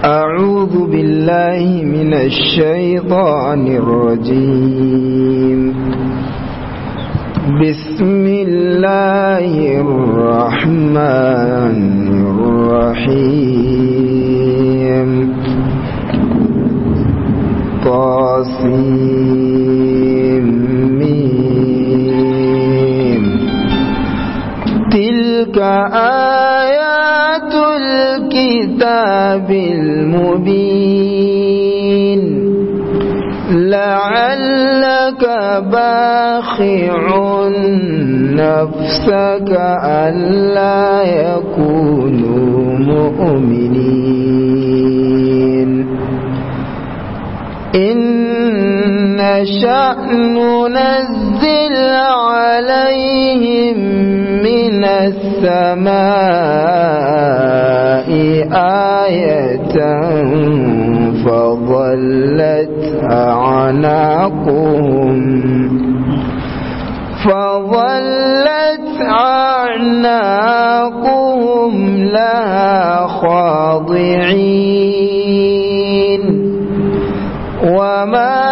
أعوذ بالله من الشيطان الرجيم بسم الله الرحمن الرحيم طاسمين تلك آيات الكتاب المبين لعلك باخع نفسك ألا يكونوا مؤمنين إن شأن ننزل عليهم من السماء آية فظلت أعناقهم فظلت أعناقهم لها خاضعين وما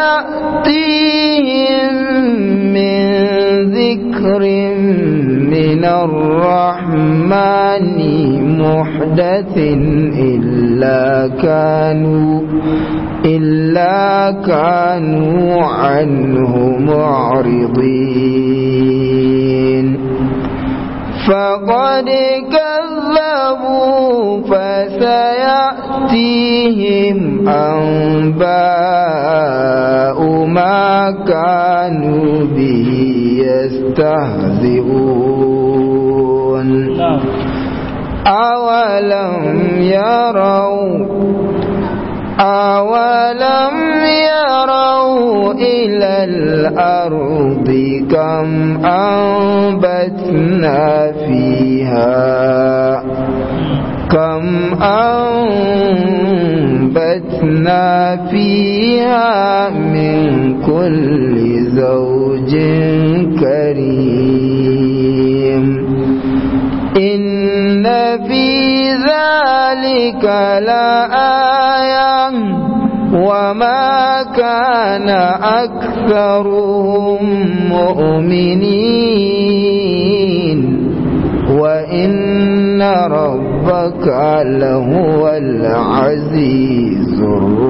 يأتيهم من ذكر من الرحمن محدث إلا كانوا إلا كانوا عنه معرضين فقد كذبوا فسيأتيهم أنباء ما كانوا به يستهزئون أولم يروا أولم يروا إلى الأرض كم أنبتنا فيها كم أنبتنا فيها من كل زوج كريم إن في ذلك لآية وما كان أكثرهم مؤمنين وإن ربك لهو العزيز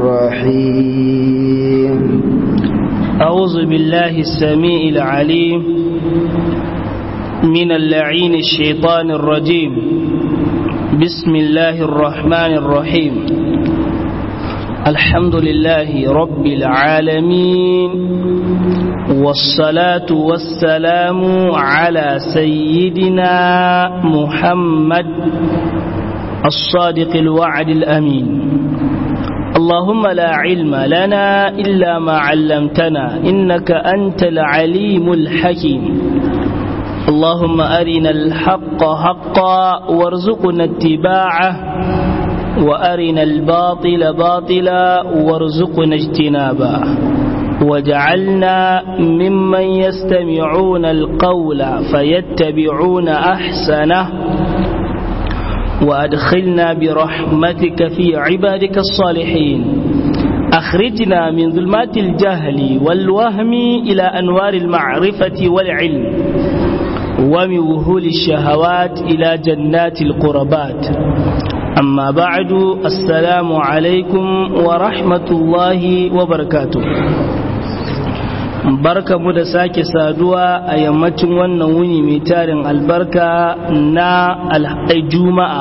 الرحيم أعوذ بالله السميع العليم من اللعين الشيطان الرجيم بسم الله الرحمن الرحيم الحمد لله رب العالمين والصلاة والسلام على سيدنا محمد الصادق الوعد الأمين اللهم لا علم لنا إلا ما علمتنا إنك أنت العليم الحكيم اللهم أرنا الحق حقا وارزقنا اتباعه وأرنا الباطل باطلا وارزقنا اجتنابه وجعلنا ممن يستمعون القول فيتبعون أحسنه وأدخلنا برحمتك في عبادك الصالحين أخرجنا من ظلمات الجهل والوهم إلى أنوار المعرفة والعلم ومن وهول الشهوات إلى جنات القربات أما بعد السلام عليكم ورحمة الله وبركاته barka mu da sake saduwa a yammacin wannan wuni mai tarin albarka na juma'a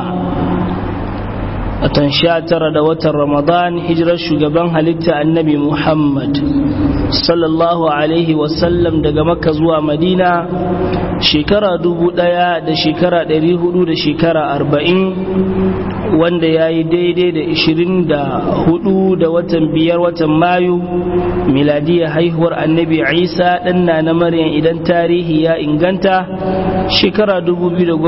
watan sha tara da watan ramadan hijirar shugaban halitta annabi muhammad sallallahu alaihi wasallam daga makka zuwa madina shekara dubu daya da shekara dari hudu da shekara arba'in wanda ya yi daidai da ishirin da hudu da watan biyar watan mayu miladiyar haihuwar annabi isa ɗanna na maryam idan tarihi ya inganta shekara 2019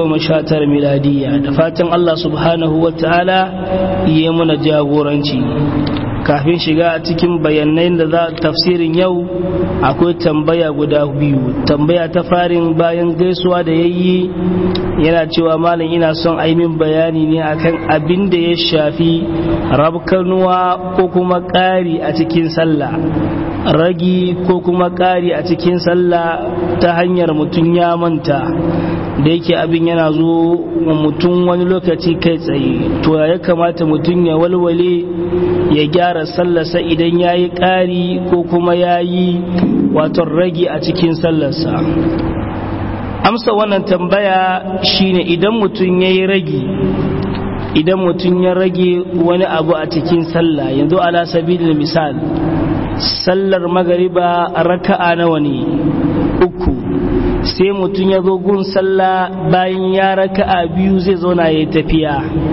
miladiya da fatan allah subhanahu wa ta'ala yi muna jagoranci kafin shiga cikin bayanai da za tafsirin yau akwai tambaya guda biyu tambaya ta farin bayan gaisuwa da yayi yana cewa malam ina son aimin bayani ne akan abin da ya shafi rabkanuwa ko kuma ƙari a cikin sallah ragi ko kuma ƙari a cikin sallah ta hanyar mutum ya manta da yake abin yana zo wa mutum wani lokaci kai tsaye to ya kamata mutum ya walwale ya gyara sallarsa idan ya yi ƙari ko kuma ya yi waton ragi a cikin sallarsa amsa wannan tambaya shine idan mutum ya yi ragi idan mutum ya rage wani abu a cikin sallah yanzu ala sabilin misal sallar magariba raka'a nawa ne uku sai mutum ya zo gun sallah bayan ya raka'a biyu zai zauna ya tafiya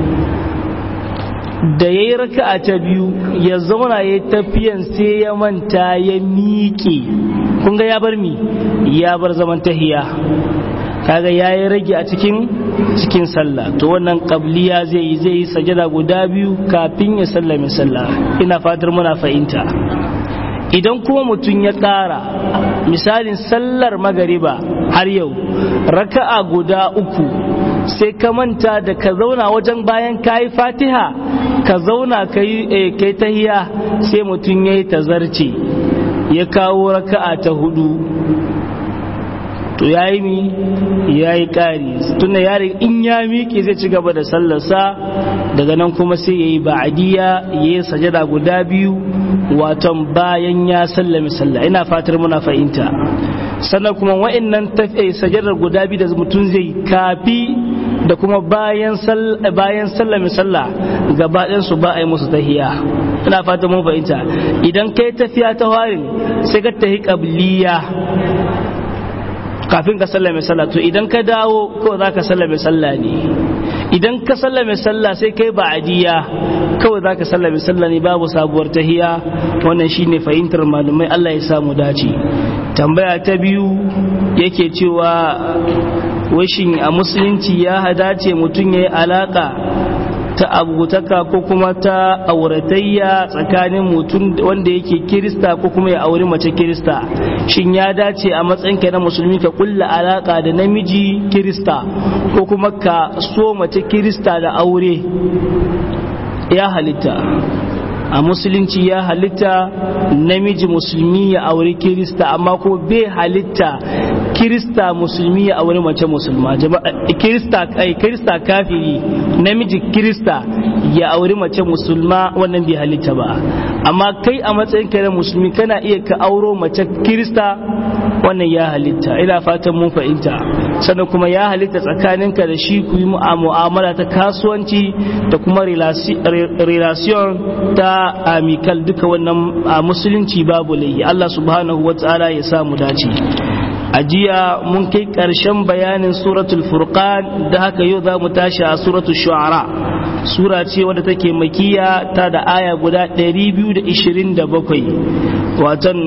da ya yi raka'a ta biyu ya zauna ya tafiyan sai ya manta ya miƙe kun ga ya bar mi ya bar zaman tahiya kaga ya yi rage a cikin cikin sallah to wannan qabliya zai yi zai yi sajada guda biyu kafin ya sallame sallah ina fatar muna fahimta idan kuma mutum ya ƙara misalin sallar magariba har yau raka'a guda uku sai ka manta da ka zauna wajen bayan ka yi fatiha ka zauna ka yi tahiya sai mutum ya yi tazarce ya kawo raka'a ta hudu to ya yi mi ya yi ƙari tunda ya in ya miƙe zai ci gaba da sallarsa daga nan kuma sai ya yi ba'adiyya ya yi sajada guda biyu waton bayan ya sallami sallah ina fatar muna fahimta sannan kuma wa'annan sajadar guda biyu da mutum zai kafi da kuma bayan bayan sallami sallah gaba su ba a yi musu tahiya ina fatan mun fahimta idan kai tafiya ta warin sai ka tahi qabliya kafin ka sallame sallah to idan ka dawo kawai za ka sallame sallah ne idan ka sallame sallah sai kai ba'adiyya kawai za ka sallame sallah ne babu sabuwar tahiya wannan shine fahimtar malumai Allah ya samu dace tambaya ta biyu yake cewa washin a musulunci ya hadace mutum ya yi alaka ta abutaka ko kuma ta auratayya tsakanin mutum wanda yake kirista ko kuma ya auri mace kirista shin ya dace a matsayinka na musulmi ka kulla alaka da namiji kirista ko kuma ka so mace kirista da aure ya halitta a musulunci ya halitta namiji musulmi ya auri kirista amma ko bai halitta kirista musulmi ya auri mace musulma kirista kirista kafiri namiji kirista ya auri mace musulma wannan bai halitta ba amma kai a matsayin ka na musulmi kana iya ka auro mace kirista wannan ya halitta ina fatan mun fahimta sannan kuma ya halitta tsakaninka da shi ku yi mu'amala ta kasuwanci da kuma relation ta amikal duka wannan a musulunci babu laihi Allah subhanahu wa ta'ala ya samu dace a jiya mun kai ƙarshen bayanin suratul furqan da haka yau za mu tashi a suratul shu'ara sura ce wadda take makiya ta da aya guda 227 watan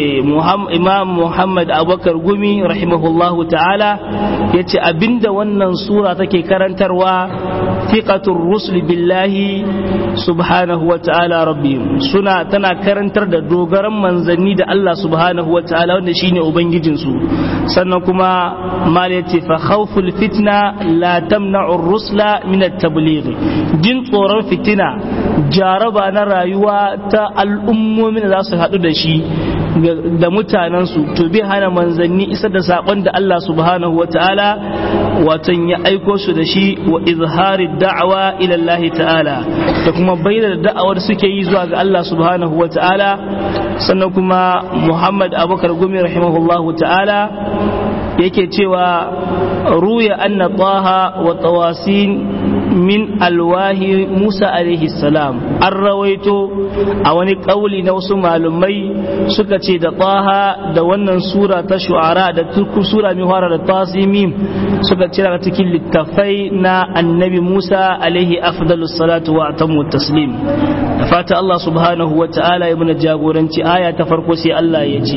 imam muhammad abubakar gumi rahimahullahu ta'ala ya ce abinda wannan sura take karantarwa fiqatul rusul billahi subhanahu wa ta'ala rabbihim suna tana karantar da dogaran manzanni da Allah subhanahu wa ta'ala wanda shine ubangijinsu sannan kuma mal yace fa khawful fitna la tamna'u rusla min at-tabligh jin tsoron fitina jaraba na rayuwa ta al'ummomin da za su haɗu da shi da mutanensu to bai hana manzanni isar da saƙon da Allah subhanahu wa ta'ala watan ya aiko su da shi wa izhari da'awa ila Allah ta'ala da kuma bayyana da'awar suke yi zuwa ga Allah subhanahu wa ta'ala sannan kuma Muhammad Abubakar Gumi rahimahullahu ta'ala yake cewa ruya anna taha wa tawasin min alwahi Musa alaihi salam an rawaito a wani kauli na wasu malumai suka ce da taha da wannan sura ta shu'ara da turku sura mai fara da tasimim suka ce daga cikin littafai na annabi Musa alaihi afdalus salatu wa atammu taslim da fata Allah subhanahu wa ta'ala ya muna jagoranci aya ta farko sai Allah ya ce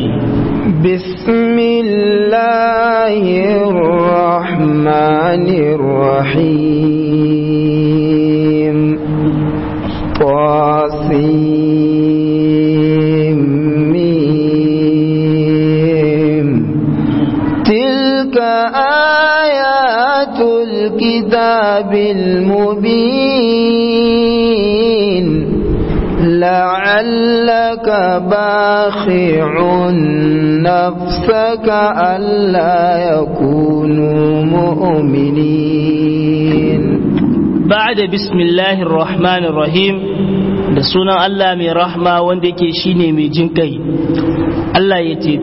بسم الله الرحمن الرحيم قاسم مبين لعلك باخع نفسك ألا يكونوا مؤمنين بعد بسم الله الرحمن الرحيم da sunan Allah mai rahma wanda yake shine mai jin kai Allah ya ce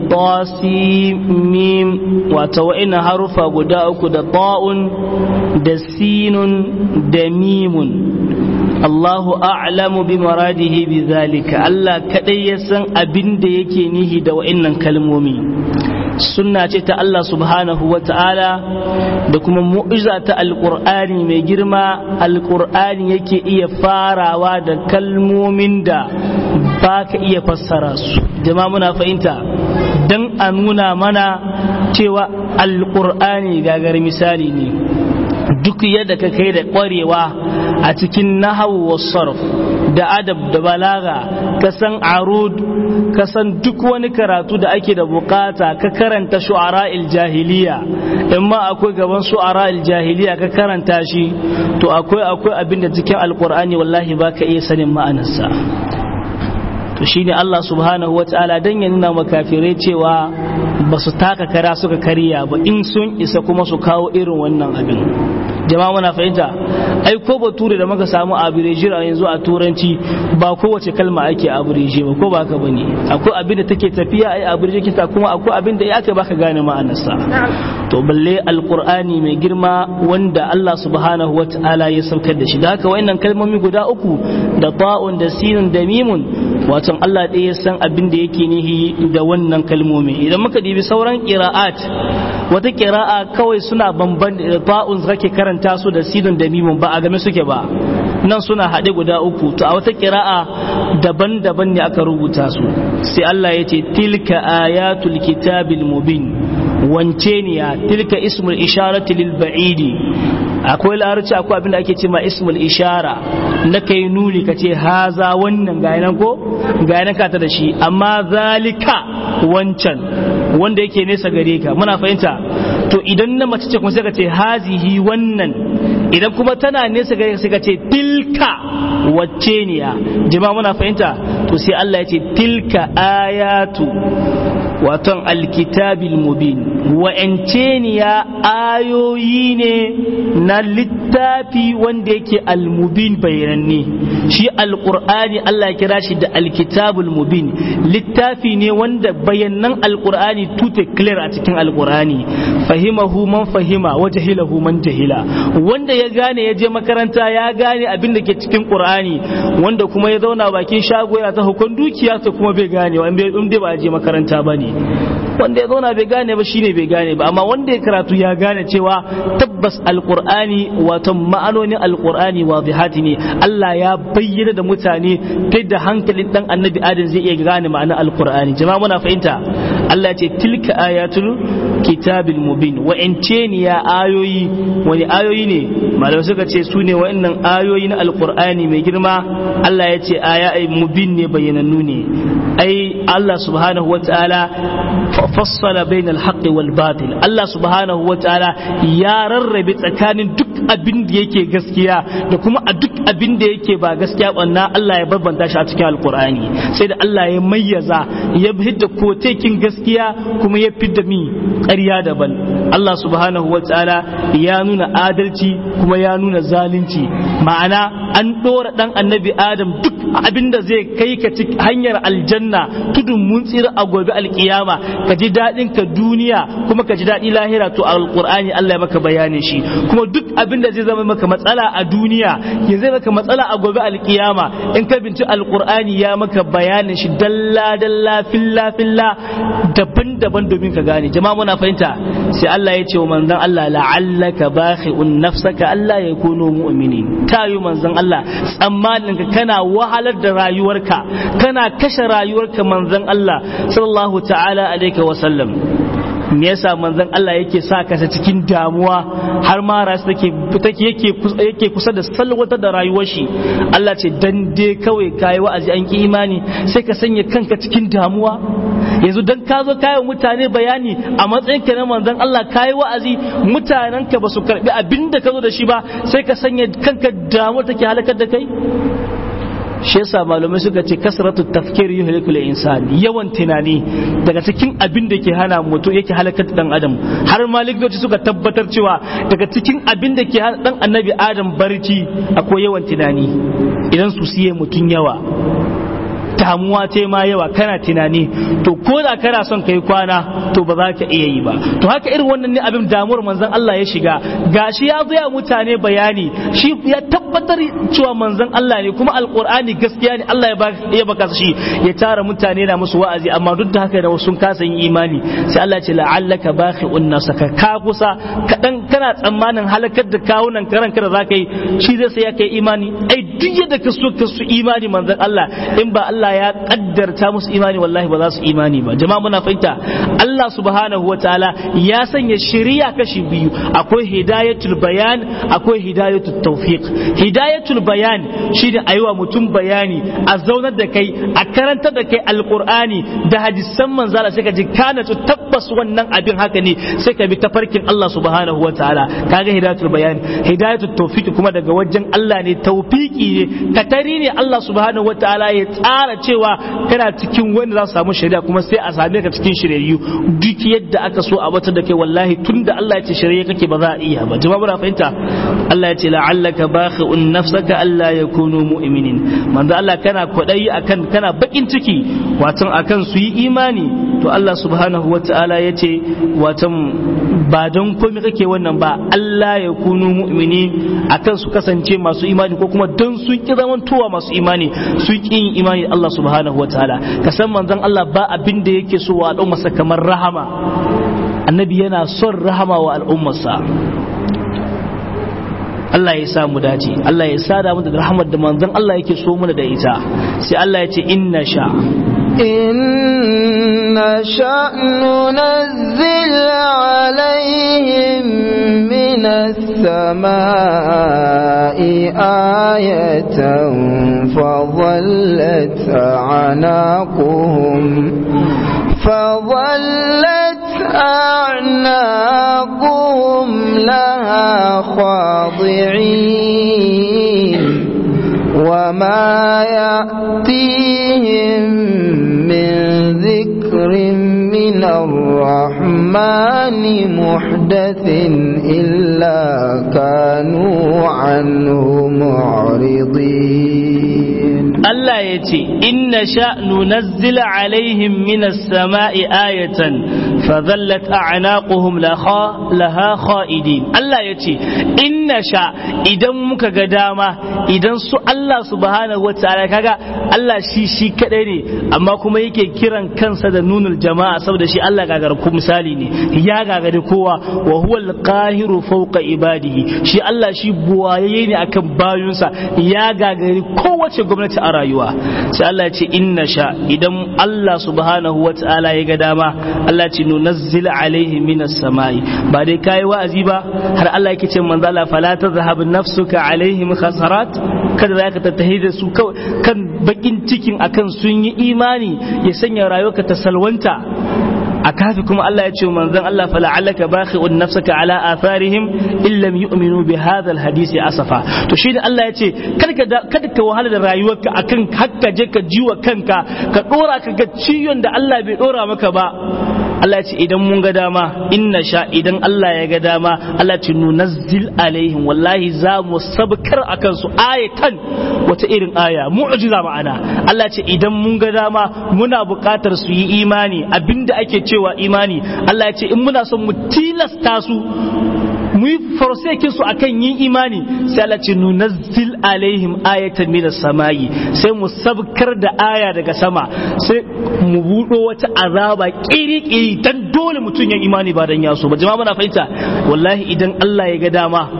mim wata wa'ina harufa guda uku da ta'un da sinun da mimun Allahu a'lamu bi maradihi bi zalika Allah kadai ya san abin da yake nihi da wa'innan kalmomi sunna ce ta Allah subhanahu wa ta'ala da kuma mu'iza ta alƙur'ani mai girma alƙur'ani yake iya farawa da kalmomin da ba ka iya fassara su jama muna fahimta don a nuna mana cewa alƙur'ani gagar misali ne duk yadda ka kai da ƙwarewa a cikin nahawu wa sarf da adab da balaga ka san arud ka san duk wani karatu da ake da bukata ka karanta shu'ara jahiliya in ma akwai gaban shu'ara jahiliya ka karanta shi to akwai akwai abin da cikin alkur'ani wallahi baka iya sanin ma'anarsa to shine Allah subhanahu wataala dan ya nuna makafirai cewa ba su taka kara suka kariya ba in sun isa kuma su kawo irin wannan abin jama'a muna fahimta ai ko bature da muka samu abireji a yanzu a turanci ba kowace kalma ake abireji ba ko ba ka bane akwai abin da take tafiya ai abireji kita kuma akwai abin da ya aka baka gane ma'anarsa to balle alqur'ani mai girma wanda Allah subhanahu wata'ala ya saukar da shi da haka wayannan kalmomi guda uku da ta'un da sinun da mimun wato Allah ɗaya ya san abin da yake nihi da wannan kalmomi idan muka dibi sauran qira'at wata qira'a kawai suna bamban da ta'un kake karanta su da sinun da mimun ba a game suke ba nan suna haɗe guda uku to a wata kira'a daban-daban ne aka rubuta su sai Allah ya ce tilka ayatul kitabil mubin wance ne ya tilka ismul isharati lil ba'idi akwai larabci akwai abin da ake ce ma ismul ishara na kai nuni ka ce haza wannan ga nan ko ga nan ka ta da shi amma zalika wancan wanda yake nesa gare ka muna fahimta to idan na mace ce kuma sai ka ce hazihi wannan idan kuma tana nesa gare sai ka ce tilka wacce ne ya jima muna fahimta to sai Allah ya ce tilka ayatu waton alkitabil mubin wa'ance ne ya ayoyi ne na littafi wanda yake almubin bayananne shi alqur'ani Allah ya kira shi da alkitabul mubin littafi ne wanda bayanan alqur'ani tute clear a cikin alqur'ani fahimahu man fahima wa jahilahu man jahila wanda ya gane ya je makaranta ya gane abin da ke cikin qur'ani wanda kuma ya zauna bakin shago yana ta hukun dukiya ta kuma bai gane wa in bai ba je makaranta bane wanda ya zauna bai gane ba shine bai gane ba amma wanda ya karatu ya gane cewa tabbas alqur'ani wato ma'anonin alqur'ani wadihati ne Allah ya bayyana da mutane ta da hankalin dan annabi adam zai iya gane ma'anar alqur'ani jama'a muna fahimta Allah ya ce tilka ayatul kitabil mubin wa'ance ne ya ayoyi wani ayoyi ne malamai suka ce su ne wa'annan ayoyi na alqur'ani mai girma Allah ya ce aya mubin ne bayyanannu ne ai Allah subhanahu wa ta'ala fassala bainal haqqi wal batil Allah subhanahu wa ta'ala ya rarrabe tsakanin duk abin da yake gaskiya da kuma a duk abin da yake ba gaskiya banna Allah ya bambanta shi a cikin alkur'ani sai da Allah ya mayyaza ya hidda kotekin gaskiya kuma ya fidda mi ƙarya daban Allah subhanahu wa ta'ala ya nuna adalci kuma ya nuna zalunci ma'ana an ɗora ɗan annabi adam duk abin da zai kai ka hanyar aljanna tudun mun tsira a gobe alkiyama ka ji daɗin ka duniya kuma ka ji daɗi lahira to alqur'ani Allah ya maka bayanin shi kuma duk abin da zai zama maka matsala a duniya ya zai maka matsala a gobe alkiyama in ka binci alqur'ani ya maka bayanin shi dalla dalla filla filla daban-daban domin ka gane jama'a muna fahimta sai Allah ya ce wa manzon Allah la'allaka bakhi'un nafsaka Allah ya kunu mu'minin tayu manzon Allah tsammanin ka kana wahalar da rayuwarka kana kashe rayuwarka manzon Allah sallallahu ta'ala alaihi wa sallam me yasa manzon Allah yake sa ka cikin damuwa har ma rasu take take yake yake kusa da salwatar da rayuwar shi Allah ce dan dai kawai kai wa'azi an ki imani sai ka sanya kanka cikin damuwa yanzu dan ka zo kayi mutane bayani a matsayin ka na manzon Allah kayi wa'azi mutanen ka ba su karbi abin da ka zo da shi ba sai ka sanya kanka damuwar take halakar da kai shi yasa malamai suka ce kasratu tafkir yuhlikul insan yawan tunani daga cikin abin da ke hana mutum yake halakar dan adam har ma likitoci suka tabbatar cewa daga cikin abin da ke hana dan annabi adam barci akwai yawan tunani idan su siye mutum yawa damuwa ta ma yawa kana tunani to ko da kana son kai kwana to ba za ka iya yi ba to haka irin wannan ne abin damuwar manzon Allah ya shiga gashi ya zo ya mutane bayani shi ya tabbatar cewa manzon Allah ne kuma alqur'ani gaskiya ne Allah ya baka ya baka shi ya tara mutane na musu wa'azi amma duk da haka da sun kasa yin imani sai Allah ya ce la'allaka bakhi'un nafsaka ka kusa kadan kana tsammanin halakar da kawunan karan kada za ka yi shi zai sai ya kai imani ai duk yadda ka so ka su imani manzon Allah in ba Allah Allah ya kaddarta musu imani wallahi ba za su imani ba jama'a muna fahimta Allah subhanahu wataala ya sanya shari'a kashi biyu akwai hidayatul bayan akwai hidayatul tawfiq hidayatul bayan shine aiwa mutum bayani a zaunar da kai a karantar da kai alqur'ani da hadisan manzala sai ka ji kana tabbas wannan abin haka ne sai ka bi tafarkin Allah subhanahu wataala kaga hidayatul bayan hidayatul tawfiq kuma daga wajen Allah ne tawfiki ne katari ne Allah subhanahu wataala ya tsara cewa kana cikin wanda za su samu shari'a kuma sai a same ka cikin shiryayyu duk yadda aka so a wata da kai wallahi tunda Allah ya ce shari'a kake ba za a iya ba jama'a muna fahimta Allah ya ce la'allaka bakhi'un nafsaka alla yakunu mu'minin manzo Allah kana kwadayi akan kana bakin ciki watan akan su yi imani to Allah subhanahu wata'ala ya ce watan ba don komai kake wannan ba Allah ya kunu mu'mini akan su kasance masu imani ko kuma don sun ki zamantowa masu imani sun ki yin imani Allah subhanahu wa ta'ala ka san manzon Allah ba abin da yake so wa al'ummarsa kamar rahama annabi yana son rahama wa al'ummarsa Allah ya sa mu dace Allah ya sa da mu da rahmar da manzon Allah yake so mana da ita sai Allah ya ce inna sha إن شأ ننزل عليهم من السماء آية فظلت أعناقهم فظلت أعناقهم لها خاضعين وما يأتيهم من ذكر من الرحمن محدث إلا كانوا عنه معرضين Allah ya ce, Inna sha nunazzila alaihim minas sama'i ayatan fazallat a'naquhum laha kha'idin. Allah ya ce, Inna sha idan muka ga dama idan su Allah subhanahu wa ta'ala kaga Allah shi shi kadai ne amma kuma yake kiran kansa da nunul jama'a saboda shi Allah gagar ku misali ne ya gagari kowa wa huwa al-qahiru fawqa ibadihi shi Allah shi buwaye ne akan bayunsa ya gagari kowace gwamnati a rayuwa sai Allah ya ce inna sha idan Allah subhanahu wa ta'ala ya ga dama Allah ce nunazzil alaihi minas samai ba dai kai wa'azi ba har Allah yake ce manzo Allah fala tazhab nafsuka alaihim khasarat kada zaka tattahi da su kan bakin cikin akan sun yi imani ya sanya rayuwarka ta salwanta a kafi kuma Allah ya ce manzon Allah fa la'allaka bakhi'un nafsaka ala atharihim in lam yu'minu bi hadha alhadisi asafa to shi da Allah ya ce kada kada ka wahala da rayuwarka akan hakka je ka jiwa kanka ka dora ka ga ciyon da Allah bai dora maka ba Allah ce idan mun ga dama inna sha idan Allah ya ga dama Allah ce nunazzil alaihim wallahi za mu sabkar akan su ayatan wata irin aya mu'jiza ma'ana Allah ce idan mun ga dama muna buƙatar su yi imani abinda ake cewa imani Allah ya ce in muna son mu tilasta su mu yi forsakin su akan yin imani sai Allah ce nunazzil alaihim ayatan minas samayi sai mu sabkar da aya daga sama sai mu buɗo wata azaba kiri-kiri dan dole mutum ya imani ba dan yaso ba jama'a muna fahimta wallahi idan Allah ya ga dama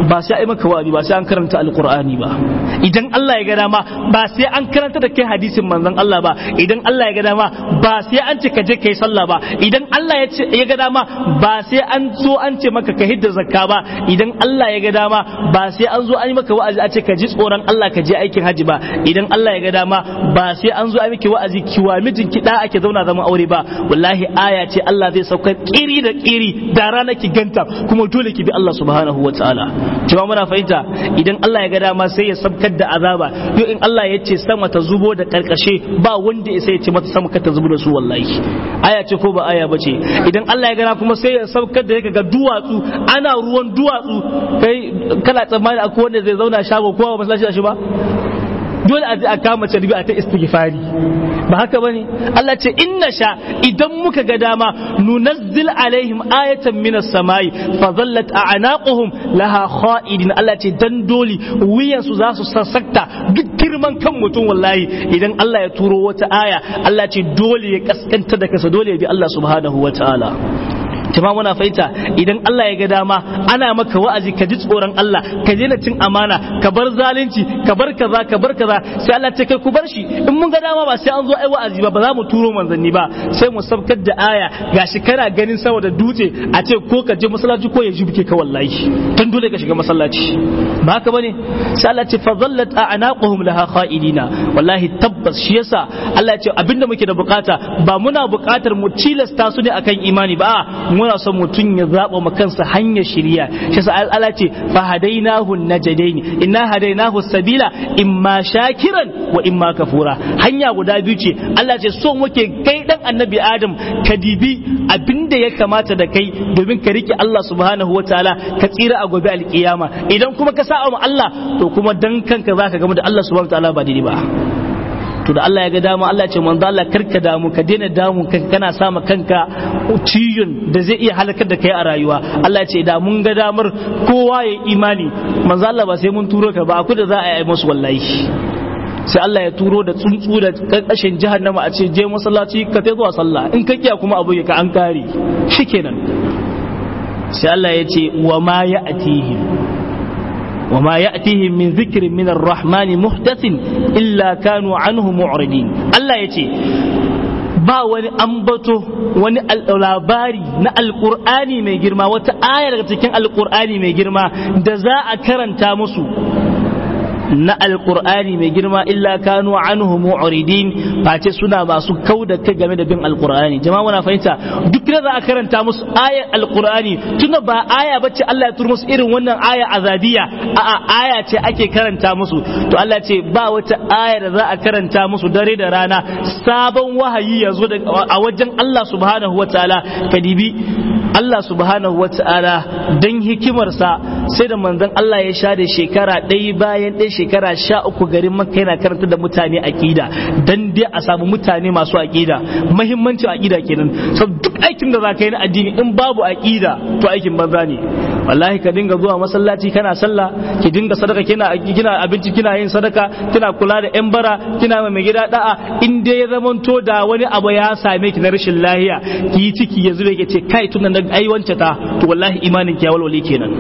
ba sai ai maka wa'azi ba sai an karanta alqur'ani ba idan Allah ya ga dama ba sai an karanta da kai hadisin manzon Allah ba idan Allah ya ga dama ba sai an ce ka je kai sallah ba idan Allah ya ce ya ga dama ba sai an zo an ce maka ka hidda zakka ba idan Allah ya ga dama ba sai an zo an yi maka wa'azi a ce ka ji tsoron Allah ka je aikin haji ba idan Allah ya ga dama ba sai an zo an miki wa'azi kiwa mijin ki da ake zauna zaman aure ba wallahi aya ce Allah zai saukar kiri da kiri da rana ki ganta kuma dole ki bi Allah subhanahu wa ta'ala cewa muna fahimta idan Allah ya ga dama sai ya sabkar da azaba yau in Allah ya ce sama ta zubo da karkashe ba wanda ya sai ya ce mata sama ka ta zubo da su wallahi aya ce ko ba aya ba ce idan Allah ya gana kuma sai ya sabkar da yake ga duwatsu ana ruwan duwatsu kai kana tsammani akwai wanda zai zauna shago kowa ba masallaci da shi ba dole a je a kama carbi a ta istighfari ba haka bane Allah ce inna sha idan muka ga dama nunazzil alaihim ayatan minas samai fa zallat a'naquhum laha kha'idin Allah ce dan doli wuyan su za su sassakta duk girman kan mutum wallahi idan Allah ya turo wata aya Allah ce dole ya kaskanta da kasa dole ya bi Allah subhanahu wataala jama'a muna fahimta idan Allah ya ga dama ana maka wa'azi ka ji tsoron Allah ka daina cin amana ka bar zalunci ka bar kaza ka bar kaza sai Allah ce kai ku bar shi in mun ga dama ba sai an zo ai wa'azi ba ba za mu turo manzanni ba sai mu sabkar da aya gashi kana ganin saboda dutse a ce ko ka je masallaci ko ya jibke ka wallahi tun dole ka shiga masallaci ba haka bane sai Allah ce fa zallat a'naquhum laha kha'idina wallahi tabbas shi yasa Allah ya ce abinda muke da bukata ba muna bukatar mu tilasta su ne akan imani ba muna son mutum ya zaɓa ma kansa hanyar shirya shi sa Allah ce fa hadainahu najdaini inna hadainahu sabila imma shakiran wa imma kafura hanya guda biyu ce Allah ce so muke kai dan annabi Adam ka dibi abinda ya kamata da kai domin ka rike Allah subhanahu wataala ka tsira a gobe alkiyama idan kuma ka sa'a Allah to kuma dan kanka zaka gamu da Allah subhanahu wataala ba daidai ba to da Allah ya ga dama Allah ce manzo Allah karka damu ka daina damu kanka kana sama kanka ciyon da zai iya halakar da kai a rayuwa Allah ce da mun ga damar kowa ya imani manzo Allah ba sai mun turo ka ba aku da za a yi musu wallahi sai Allah ya turo da tsuntsu da karkashin jahannama a ce je masallaci ka tai zuwa sallah in ka kiya kuma abu ka an kare shikenan sai Allah ya ce wa ma ya'tihim وما يأتيهم من ذكر من الرحمن محدث إلا كانوا عنه معرضين الله يتي ba wani ambato wani labari na alkur'ani mai girma wata aya daga cikin alkur'ani mai girma da za a karanta musu na alkur'ani mai girma illa kanu anhu mu'ridin face suna masu kau da kai game da bin alkur'ani jama'a muna fahimta duk da za a karanta musu ayar alkur'ani tunda ba aya bace Allah ya turo musu irin wannan aya azabiya a'a aya ce ake karanta musu to Allah ce ba wata aya da za a karanta musu dare da rana sabon wahayi ya zo a wajen Allah subhanahu wataala kadibi Allah subhanahu wataala dan hikimarsa sai da manzon Allah ya sha da shekara ɗaya bayan ɗaya shekara sha uku garin makka yana karanta da mutane aƙida dan dai a samu mutane masu aƙida muhimmancin aƙida kenan so duk aikin da za ka yi na addini in babu aƙida to aikin banza ne wallahi ka dinga zuwa masallaci kana sallah ki dinga sadaka kina kina abinci kina yin sadaka kina kula da yan bara kina mai gida da'a in dai ya zamanto da wani abu ya same ki na rashin lahiya ki yi ciki ya zube ki ce kai tun nan ai wance ta to wallahi imanin ki ya walwale kenan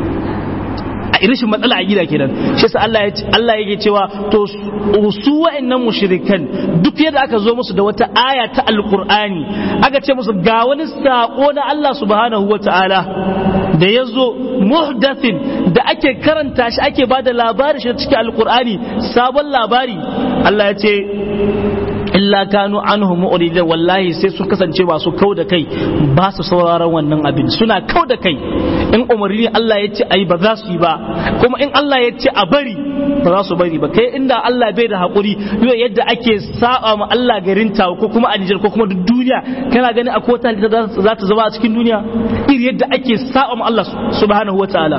a rashin matsala a gida kenan shi sa Allah Allah yake cewa to su wa'annan mushrikan duk yadda aka zo musu da wata aya ta alqur'ani aka ce musu ga wani sako na Allah subhanahu wata'ala da ya zo muhdathin da ake karanta shi ake bada labari shi cikin alqur'ani sabon labari Allah ya ce illa kanu anhu mu'ridin wallahi sai sun kasance masu kau da kai ba su sauraron wannan abin suna kau da kai in umarni Allah ya ce ayi ba za su yi ba kuma in Allah ya ce a bari ba za su bari ba kai inda Allah bai da hakuri yau yadda ake saba ma Allah garin ta ko kuma a Nijar ko kuma duk duniya kana gani akwai wata halitta za ta zama a cikin duniya iri yadda ake saba ma Allah subhanahu wataala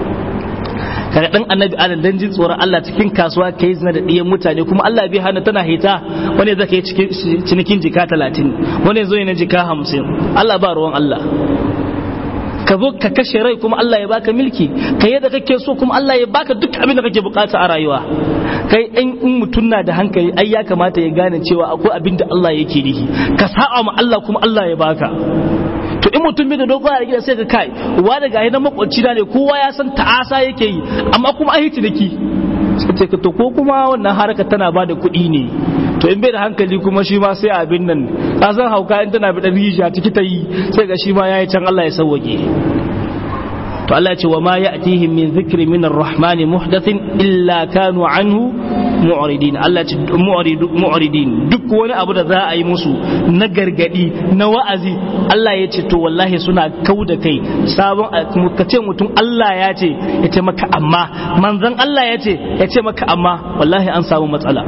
kaga dan annabi adam dan jin tsoron Allah cikin kasuwa kai zina da ɗiyan mutane kuma Allah bai hana tana hita wani zaka yi cinikin jika talatin wani zo na jika hamsin Allah ba ruwan Allah ka zo ka kashe rai kuma Allah ya baka milki ka yadda kake so kuma Allah ya baka duk abin da kake bukata a rayuwa kai in in mutum na da hankali ai ya kamata ya gane cewa akwai abin da Allah yake nihi ka sa'a ma Allah kuma Allah ya baka to in mutum bai da dogon a gida sai ka kai wa daga na makwabci na ne kowa ya san ta'asa yake yi amma kuma an yi ciniki sai ce to ko kuma wannan harkar tana ba da kuɗi ne to in bai da hankali kuma shi ma sai abin nan ka san hauka in tana bi dan rijiya ciki ta yi sai ga shi ma yayi can Allah ya sauwake to Allah ya ce wa ma ya'tihim min dhikri min ar-rahman muhdathin illa kanu anhu mu'ridin Allah ya ce mu'ridin duk wani abu da za a yi musu na gargadi na wa'azi Allah ya ce to wallahi suna kau da kai sabon ka ce mutum Allah ya ce ya ce maka amma manzon Allah ya ce ya ce maka amma wallahi an samu matsala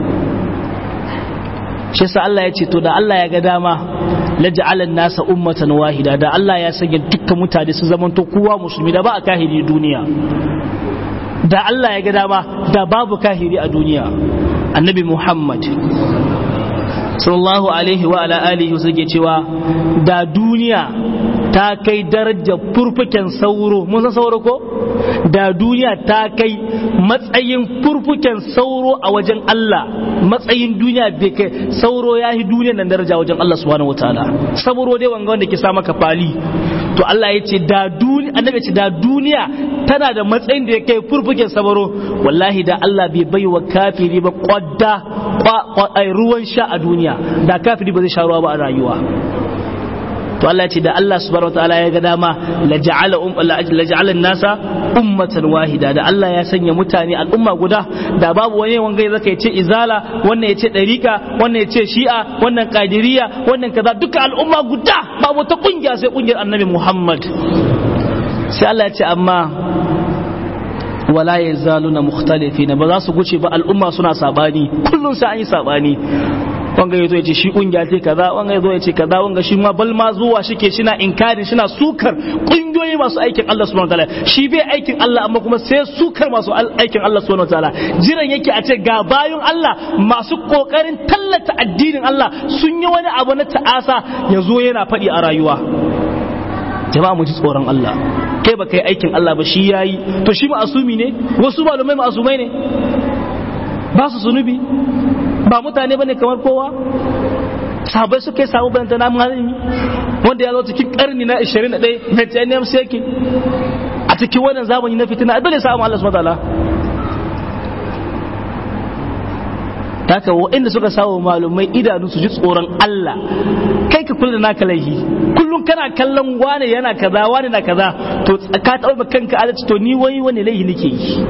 shi sa Allah ya ce to da Allah ya ga dama laj'alan nasa ummatan wahida da Allah ya sanya dukkan mutane su zamanto kowa musulmi da ba a kahiri duniya da Allah ya ga dama da babu kahiri a duniya annabi Muhammad sallallahu alaihi wa ala alihi suke cewa da duniya ta kai darajar furfuken sauro mun san sauro ko da duniya ta kai matsayin furfuken sauro a wajen Allah matsayin duniya bai kai sauro ya yi duniya nan daraja wajen Allah subhanahu wataala sauro dai wanga wanda ke sa maka fali to Allah ya ce da duniya annabi ce da duniya tana da matsayin da ya kai furfuken sauro wallahi da Allah bai bai wa kafiri ba kwadda ruwan sha a duniya da kafiri ba zai sha ruwa ba a rayuwa to Allah ce da Allah subhanahu wataala ya ga dama la ja'ala um la ja'ala nasa ummatan wahida da Allah ya sanya mutane al'umma guda da babu wani wanga zaka yace izala wannan yace dariqa wannan yace shi'a wannan qadiriyya wannan kaza duka al'umma guda babu ta kungiya sai kungiyar annabi Muhammad sai Allah ya ce amma wala ya zaluna mukhtalifina ba za su guce ba al'umma suna sabani kullum sai an yi sabani wanga yazo yace shi kungiya ce kaza wanga yazo yace kaza wanga shi ma bal ma zuwa shike shina inkari shina sukar kungiyoyi masu aikin Allah subhanahu wataala shi bai aikin Allah amma kuma sai sukar masu aikin Allah subhanahu wataala jiran yake a ce ga bayun Allah masu kokarin tallata addinin Allah sun yi wani abu na ta'asa yazo yana faɗi a rayuwa jama'a mu ji tsoron Allah kai ba kai aikin Allah ba shi yayi to shi ma'asumi ne wasu malumai ma'asumai ne ba su sunubi ba mutane bane kamar kowa sahabai suka yi samu bayanta na malami wanda ya zo cikin karni na 21 mai tsayeniyar sheki a cikin wannan zamani na fitina dole samu Allah subhanahu wataala haka waɗanda suka samu malumai idanu su ji tsoron Allah kai ka kula da naka laihi kullum kana kallon wane yana kaza wane na kaza to ka taɓa kanka adalci to ni wani wani laihi nake yi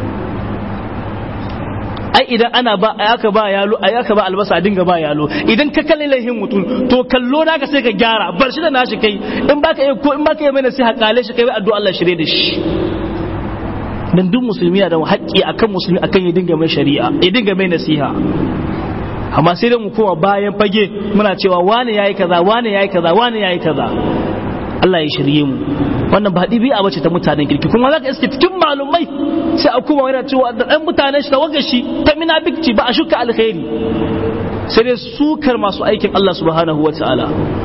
ai idan ana ba aka ba yalo ai aka ba albasa a dinga ba yalo idan ka kalle laihin mutum to kallo naka sai ka gyara bar shi da nashi kai in baka yi ko in baka yi mai nasiha kale shi kai addu'a Allah shirye da shi dan duk musulmi da haƙƙi akan musulmi akan ya dinga mai shari'a ya dinga mai nasiha amma sai dai mu koma bayan fage muna cewa wane yayi kaza wane yayi kaza wane yayi kaza Allah ya shirye mu wannan ba ɗabi'a bace ta mutanen kirki kuma za ka iske cikin malumai sai a kuma yana cewa da ɗan mutanen shi tawagar shi ta minabikci ba a shuka alkhairi sai dai sukar masu aikin Allah subhanahu wa ta'ala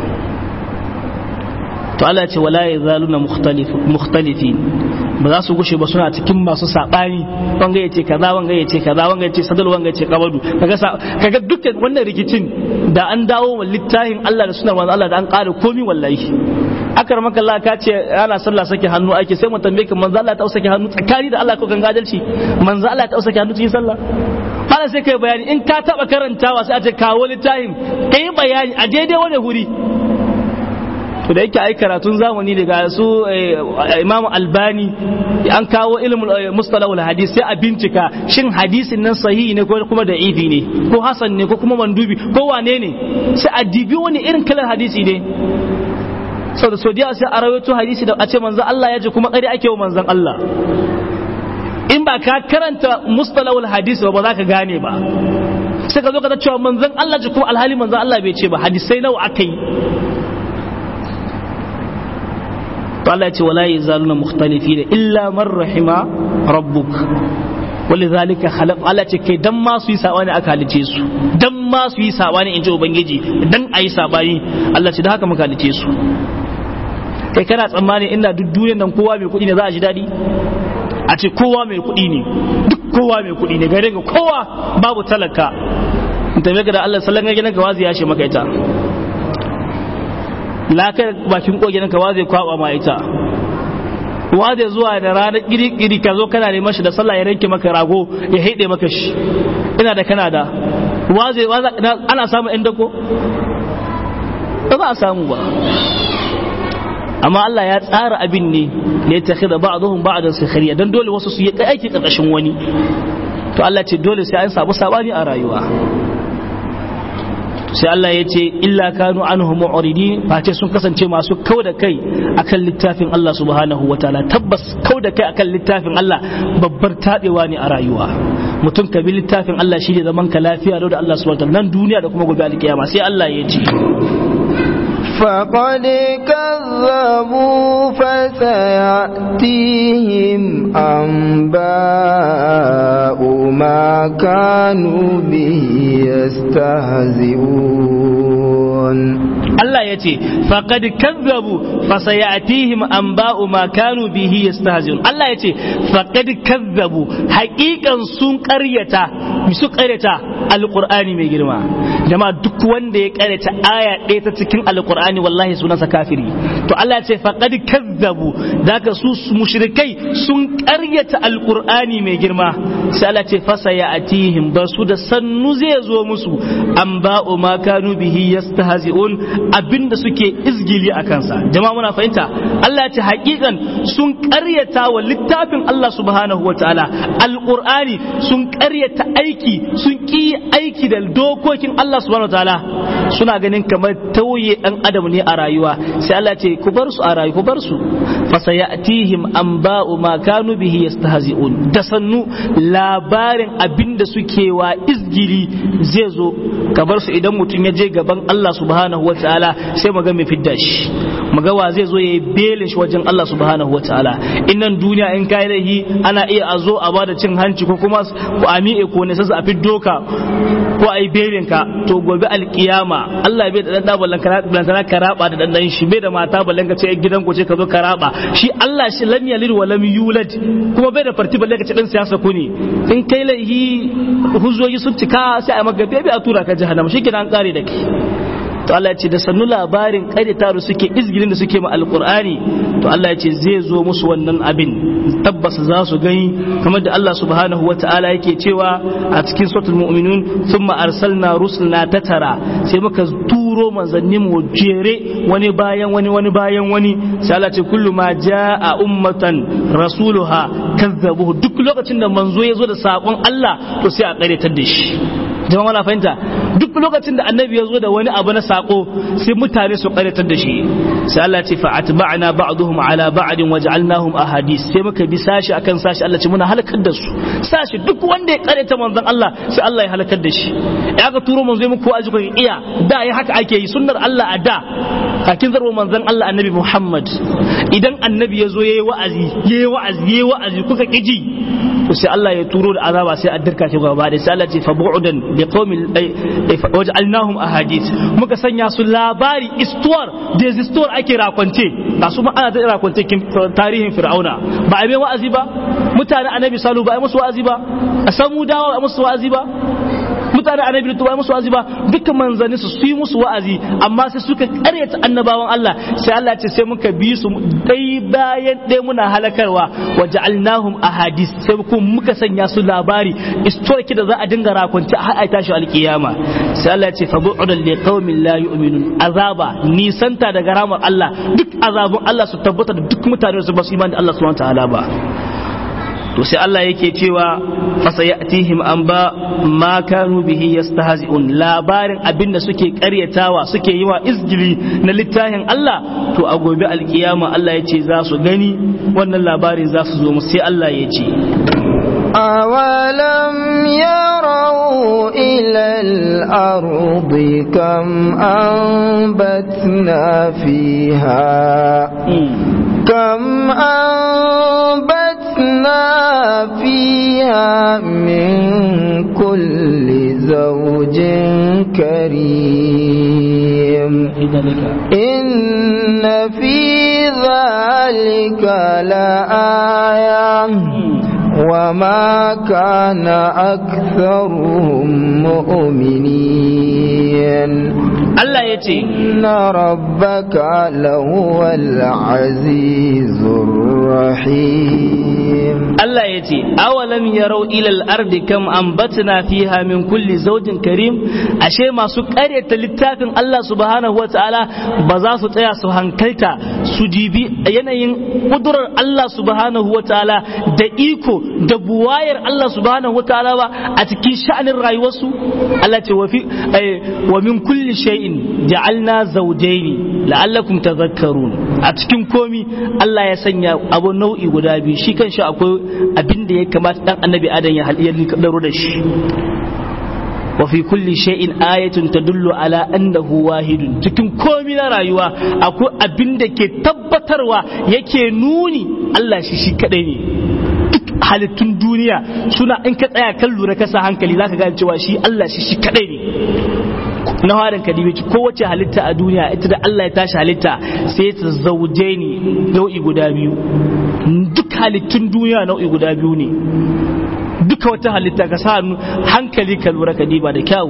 to Allah ce wala ya zaluna mukhtalifin ba za su gushe ba suna cikin masu sabani wanga yace kaza wanga yace kaza wanga yace sadal wanga yace kabadu kaga kaga dukkan wannan rikicin da an dawo wa littafin Allah da sunar manzo Allah da an ƙara komi wallahi akar maka Allah ka ce ana sallah sake hannu ake sai mu tambaye ka manzo Allah ta sake hannu tsakani da Allah ko kan gadalci manzo Allah ta sake hannu cikin sallah hala sai kai bayani in ka taba karantawa sai a ce kawo littafin kai bayani a daidai wani huri to da yake ai karatun zamani daga su imamu albani an kawo ilimin mustalahul hadis sai a bincika shin hadisin nan sahihi ne ko kuma da ifi ne ko hasan ne ko kuma mandubi ko wane ne sai a dibi wani irin kalar hadisi ne sau da sodiya sai a rawaito hadisi da a ce manzan Allah ya ce kuma ƙari ake wa manzan Allah in ba ka karanta mustalahul hadis ba za ka gane ba sai ka zo ka cewa manzan Allah ce kuma alhali manzan Allah bai ce ba hadisai nawa aka yi to Allah ya ce wala yazaluna mukhtalifina illa man rahima rabbuk ولذلك خلق Allah ce kai dan ma su yi sabani aka halice su dan ma su yi sabani in ji ubangiji dan ayi sabani Allah ce da haka muka halice su kai kana tsammani ina duk duniyar nan kowa mai kuɗi ne za a ji daɗi a ce kowa mai kuɗi ne duk kowa mai kuɗi ne gare ga kowa babu talaka in tafi ga da Allah sallan ga gidan ka wazi ya ce maka ita lakar bakin kogin ka wa zai kwaba ma ita wa zai zuwa da ranar kiri-kiri ka zo kana neman shi da sallah ya ranke maka rago ya haide maka shi ina da kana da wa zai ana samun yan dako ba za a samu ba amma Allah ya tsara abin ne ne ta khida ba'dhum ba'dan sakhriya dan dole wasu su yi aiki karkashin wani to Allah ce dole sai an samu sabani a rayuwa sai Allah ya ce illa kanu anhu mu'ridin face sun kasance masu kau da kai akan littafin Allah subhanahu wataala tabbas kau da kai akan littafin Allah babbar tabewa ne a rayuwa mutum ka bi littafin Allah shi ne zaman ka lafiya da Allah subhanahu wataala nan duniya da kuma gobe alkiyama sai Allah ya ce فقد كذبوا فسيأتيهم أنباء ما كانوا به يستهزئون Allah ya ce faqad kazzabu fasayatihim anba'u ma kanu bihi yastahzi'un Allah ya ce faqad kazzabu haqiqan sun ƙaryata su ƙaryata alqur'ani mai girma jama'a duk wanda ya ƙaryata aya ɗaya ta cikin alqur'ani wallahi sunansa kafiri to Allah ya ce faqad kazzabu daga su mushrikai sun ƙaryata alqur'ani mai girma sai Allah ce fasayatihim ba su da sannu zai zo musu anba'u ma kanu bihi yastahzi'un abinda suke izgili a kansa jama'a muna fahimta Allah ya ce hakikan sun karyata wa littafin Allah subhanahu wataala alqur'ani sun karyata aiki sun ki aiki da dokokin Allah subhanahu wataala suna ganin kamar tauye dan adam ne a rayuwa sai Allah ya ce ku bar su a rayu ku bar su fasayatihim anba'u ma kanu bihi yastahzi'un da sannu labarin abinda suke wa izgili zai zo ka bar su idan mutum ya je gaban Allah subhanahu wataala ta'ala sai mu ga mai fidda shi mu ga wa zai zo yayi belin shi wajen Allah subhanahu wa ta'ala innan duniya in kai laihi ana iya a zo a bada cin hanci ko kuma ku ami'e ko ne sai a fiddo ka ko ai belin ka to gobe alkiyama Allah bai da dan da ballan kana karaba da dan shi bai da mata ballan ka ce gidan ku ce ka zo karaba shi Allah shi lam yalid wa lam yulad kuma bai da farti ballan ka ce dan siyasa ku ne in kai laihi hujjoji sun cika sai a maka bebe a tura ka jahannama shi kenan an kare da kai to Allah ya ce da sannu labarin ƙaryata da suke izgirin da suke ma alƙur'ani to Allah ya ce zai zo musu wannan abin tabbas za su gani kamar da Allah subhanahu wata'ala yake cewa a cikin suratul mu'minun thumma arsalna rusulna tatara sai muka turo manzanni mu jere wani bayan wani wani bayan wani sai Allah ce kullu ma jaa ummatan rasuluha kazzabuhu duk lokacin da manzo ya zo da sakon Allah to sai a ƙaryatar da shi jama'a na fahimta duk lokacin da annabi ya zo da wani abu na sako sai mutane su karatar da shi sai Allah ce fa atba'na ba'dhum ala ba'din waj'alnahum ahadith sai muka bi sashi akan sashi Allah ce muna halakar da su sashi duk wanda ya karanta manzon Allah sai Allah ya halakar da shi ya ga turo manzo muku aji ku iya da ya haka ake yi sunnar Allah a da kakin zarwa manzon Allah annabi Muhammad idan annabi ya zo yayi wa'azi yayi wa'azi yayi wa'azi kuka kiji to sai Allah ya turo da azaba sai a dirka shi gaba da sai Allah ce fa bu'udan bi qaumin waj'alnahum ahadith muka sanya su labari istuwar da istuwar ake rakwance ga su ma ana da rakwance tarihin fir'auna ba a mai wa'azi ba mutane annabi salu ba a musu wa'azi ba a samu dawa ba a musu wa'azi ba mutane annabi lutu ba musu wa'azi ba dukkan manzanni su su yi musu wa'azi amma sai suka karyata annabawan Allah sai Allah ce sai muka bi su dai bayan dai muna halakarwa wa ja'alnahum ahadis sai kuma muka sanya su labari istorki da za a dinga rakunci har ai tashi alkiyama sai Allah ya ce fa bu'udan li qaumin la yu'minun azaba nisanta daga ramar Allah duk azabun Allah su tabbata da duk mutane su ba su imani da Allah subhanahu wa ta'ala ba to sai Allah yake cewa fasayatihim an ba ma kanu bihi yastahzi'un labarin abinda suke karyatawa suke yi wa izgili na littafin Allah to a gobe alkiyama Allah yace za su gani wannan labarin za su zo mu sai Allah ya ce أولم يروا إلى الأرض كم أنبتنا فيها كم أنبتنا فيها من كل زوج كريم إن في ذلك لآية وما كان أكثرهم مؤمنين Allah ya ce إن ربك لهو العزيز الرحيم Allah ya ce awalam yarau ilal ardi kam ambatna fiha min kulli zawjin karim ashe masu ƙaryata littafin Allah subhanahu wataala ba za su tsaya su hankalta su dibi yanayin kudurar Allah subhanahu wataala da iko da buwayar Allah subhanahu wataala ba a cikin sha'anin rayuwarsu Allah ce wa fi wa min kulli shay'in ja'alna zawjaini la'allakum tadhakkarun a cikin komi Allah ya sanya abu nau'i guda biyu shi kanshi akwai abin da ya kamata dan annabi adam ya haliyar daro da shi wa fi kulli shay'in ayatun tadullu ala annahu wahidun cikin komi na rayuwa akwai abin da ke tabbatarwa yake nuni Allah shi shi kadai ne duk halittun duniya suna in ka tsaya kan lura ka sa hankali zaka gane cewa shi Allah shi shi kadai ne na harin kadibi kowace halitta a duniya ita da Allah ya tashi halitta sai ta zauje ni nau'i guda biyu duk halittun duniya nau'i guda biyu ne duka wata halitta ka sa hankali ka lura ka diba da kyawu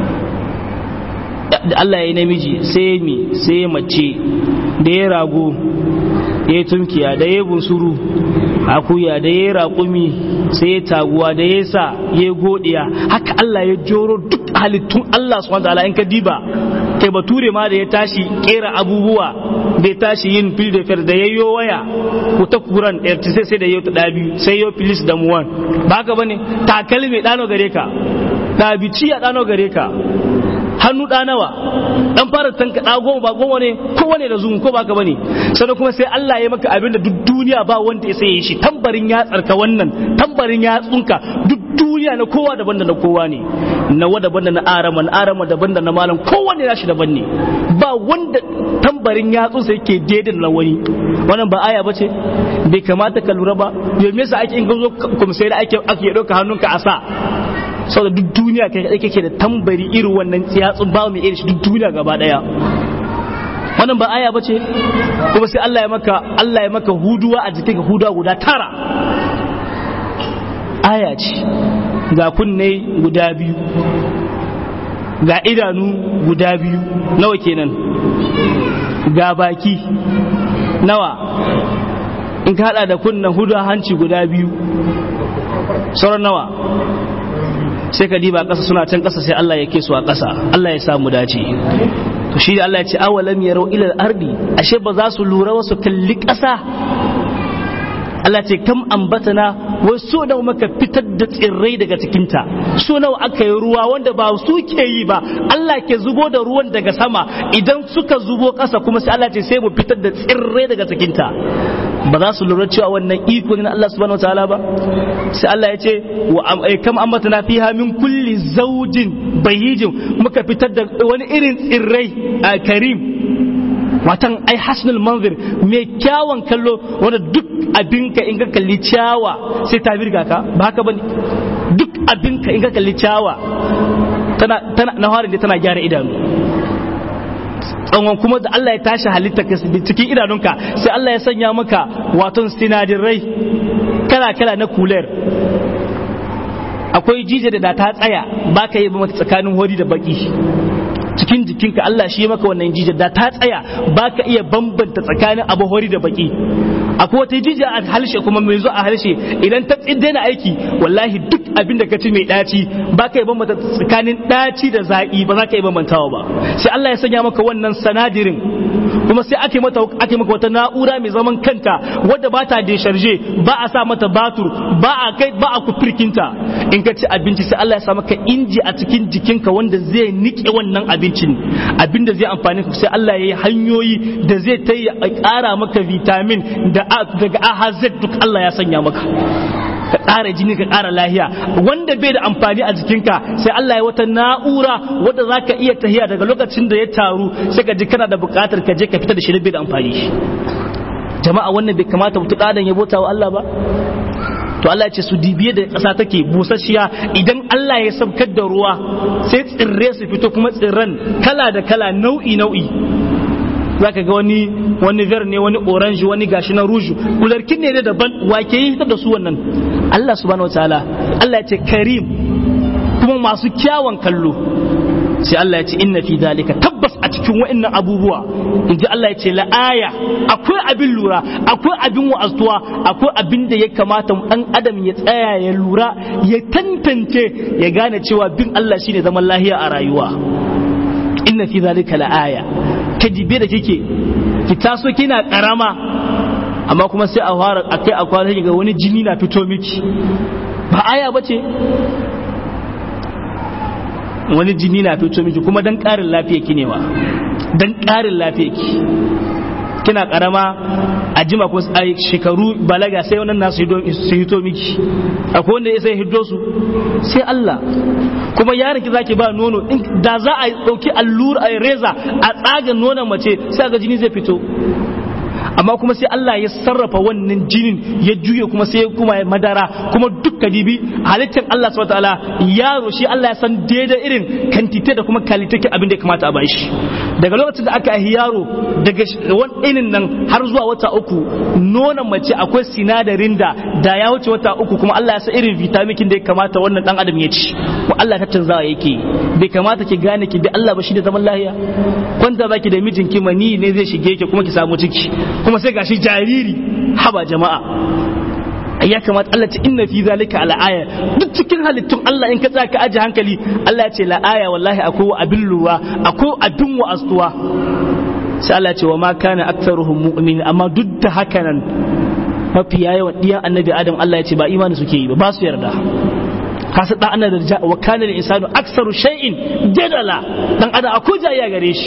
da Allah ya yi namiji sai mi sai ya mace da ya rago ya yi tunkiya da ya bunsuru akuya da ya raƙumi sai ya taguwa da ya sa ya godiya haka Allah ya joro duk halittun Allah subhanahu wa ta'ala in ka diba kai bature ma da ya tashi kera abubuwa da ya tashi yin fil da fer da yayyo waya ko ta kuran sai sai da yau ta dabi sai yau filis da muwan ba haka bane takalmi dano gare ka dabici ya dano gare ka hannu da nawa dan fara tanka da goma ba goma ne kowane da zumun ko ba ka bane sannan kuma sai Allah ya maka abinda duk duniya ba wanda ya sai shi tambarin ya tsarka wannan tambarin ya tsunka duk duniya na kowa daban da na kowa ne nawa daban da na arama na arama daban da na malam kowanne nashi daban ne ba wanda tambarin yatsunsa yake daidai na wani wannan ba aya bace bai kamata ka lura ba domin yasa ake in zo kuma sai da ake ake dauka hannunka a sa saboda duk duniya kai kadai kake da tambari irin wannan yatsun ba mai irin shi duk duniya gaba daya wannan ba aya bace kuma sai Allah ya maka Allah ya maka huduwa a jikin ka huduwa guda tara aya ce ga kunne guda biyu ga idanu guda biyu nawa kenan ga baki nawa in ka hada da kunna hudu hanci guda biyu sauran nawa sai ka diba ƙasa suna can ƙasa sai Allah ya ke su a ƙasa Allah ya samu dace to shi da Allah ya ce awalam yarau ila ardi ashe ba za su lura wasu kalli ƙasa Allah ce kam ambatana wai so nawa maka fitar da tsirrai daga cikinta so nawa aka yi ruwa wanda ba su ke yi ba Allah ke zubo da ruwan daga sama idan suka zubo ƙasa kuma sai Allah ce sai mu fitar da tsirrai daga cikinta ba za su lura cewa wannan iko ne na Allah subhanahu wataala ba sai Allah ya ce wa kam ambatana fiha min kulli zawjin bayijin muka fitar da wani irin tsirrai a karim watan ai hasnul manzir mai kyawun kallo wanda duk abinka in ka kalli ciyawa sai ta birga ka ba haka bane duk abinka in ka kalli ciyawa tana tana na harin da tana gyara idanu tsawon kuma da Allah ya tashi halitta ka cikin idanunka sai Allah ya sanya maka waton sinadirai kala kala na kuler akwai jije da ta tsaya ba ka yi mata tsakanin hori da baki cikin jikinka Allah shi ya maka wannan jijiyar da ta tsaya ba ka iya bambanta tsakanin abu hori da baki akwai wata jijiya a halshe kuma mai zo a halshe idan ta daina aiki wallahi duk abin da ka ci mai daci ba ka iya bambanta tsakanin daci da zaƙi ba za ka iya bambantawa ba sai Allah ya sanya maka wannan sanadirin kuma sai ake mata ake maka wata na'ura mai zaman kanta wadda ba ta desharje ba a sa mata batur ba a kai ba a kufirkinta in ka ci abinci sai Allah ya sa maka inji a cikin jikinka wanda zai nike wannan abincin abin da zai amfani ka sai Allah ya yi hanyoyi da zai ta yi ƙara maka vitamin da daga A har Z duk Allah ya sanya maka ka ƙara jini ka ƙara lahiya wanda bai da amfani a jikinka sai Allah ya wata na'ura wadda za ka iya tahiya daga lokacin da ya taru sai ka ji kana da buƙatar ka je ka fita da shi bai da amfani jama'a wannan bai kamata mutu ɗadan ya bota wa Allah ba to Allah ya ce su dibiye da ƙasa take busasshiya idan Allah ya sabkar da ruwa sai tsirre su fito kuma tsirran kala da kala nau'i nau'i za ka ga wani wani ver ne wani orange wani gashi na rouge kularkin ne daban wake yi da su wannan Allah subhanahu wataala Allah ya ce karim kuma masu kyawun kallo sai Allah ya ce inna fi dalika tabbas a cikin wa'annan abubuwa in ji Allah ya ce la'aya akwai abin lura akwai abin wa'azuwa akwai abin da ya kamata dan adam ya tsaya ya lura ya tantance ya gane cewa bin Allah shine zaman lahiya a rayuwa inna fi dalika la'aya ka dibe da kike ki taso kina karama amma kuma sai a fara akai a kwana ga wani jini na fito miki ba aya bace wani jini na fito miki kuma dan ƙarin lafiya ki ne ma dan ƙarin lafiya ki kina karama a jima ko a shekaru balaga sai wannan nasu su hito miki akwai wanda ya sai hiddo su sai Allah kuma yaron ki zaki ba nono da za a dauki allura a reza a tsaga nonon mace sai ga jini zai fito amma kuma sai Allah ya sarrafa wannan jinin ya juye kuma sai kuma ya madara kuma duk kadibi halittar Allah subhanahu wataala yaro shi Allah ya san daidai irin kantite da kuma kalitakin abin da ya kamata a bashi daga lokacin da aka yi yaro daga wani inin nan har zuwa wata uku nonon mace akwai sinadarin da da ya wuce wata uku kuma Allah ya san irin vitamikin da ya kamata wannan dan adam ya ci ko Allah ta canzawa yake bai kamata ki gane ki bi Allah ba shi da zaman lahiya kwanta baki da mijinki mani ne zai shige ki kuma ki samu ciki kuma sai gashi jariri haba jama'a ya kamata Allah ta inna fi zalika ala aya duk cikin halittun Allah in ka tsaya ka aje hankali Allah ya ce la aya wallahi akwai abin lura akwai abin wa'astuwa sai Allah ya ce wa ma kana aktsaruhum mu'min amma duk da haka nan mafi yawan diyan annabi Adam Allah ya ce ba imani suke yi ba ba su yarda kasa dan ana da wa kana lil insanu aktsaru shay'in jadala dan adam akwai jayya gare shi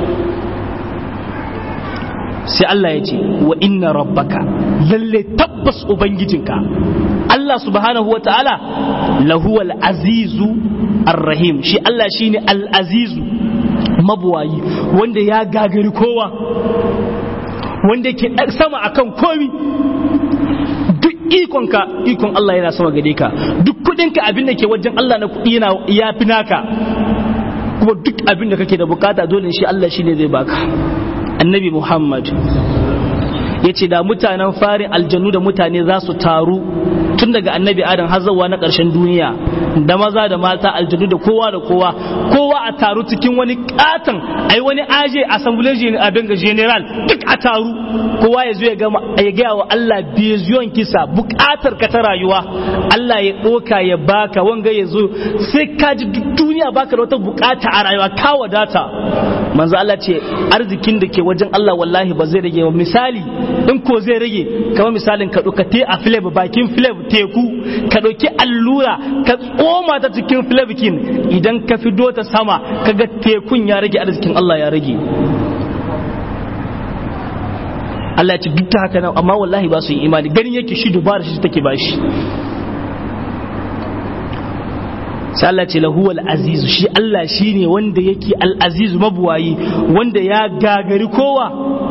sai Allah ya ce wa inna rabbaka lalle tabbas ubangijinka Allah subhanahu wa ta'ala lahuwal azizu arrahim shi Allah shine al-azizu mabuwayi wanda ya gagari kowa wanda ke sama akan komi duk ikonka ikon Allah yana sama gare ka duk kudinka abin da ke wajen Allah na kudi yana ya fi naka kuma duk abin da kake da bukata dole shi Allah shine zai baka annabi Muhammad ya ce da mutanen farin aljanu da mutane za su taru tun daga annabi adam har zuwa na ƙarshen duniya da maza da mata aljanu da kowa da kowa kowa a taru cikin wani katon ai wani aje assembly a benga general duk a taru kowa ya zo ya gama ya gaya wa Allah biziyon kisa bukatar ka ta rayuwa Allah ya ɗoka ya baka wanga ya zo sai ka ji duk duniya baka da wata bukata a rayuwa ka wadata manzo Allah ce arzikin da ke wajen Allah wallahi ba zai rage ba misali in ko zai rage kamar misalin ka ɗauka te a filab bakin filab teku ka ɗauki allura ka tsoma ta cikin filabikin idan ka fido ta sama kaga tekun ya rage arzikin Allah ya rage Allah ya ce duk ta haka nan amma wallahi ba su yi imani ganin yake shi dubara shi take bashi sai Allah ce lahu al-azizu shi Allah shine wanda yake al-azizu mabuwayi wanda ya gagari kowa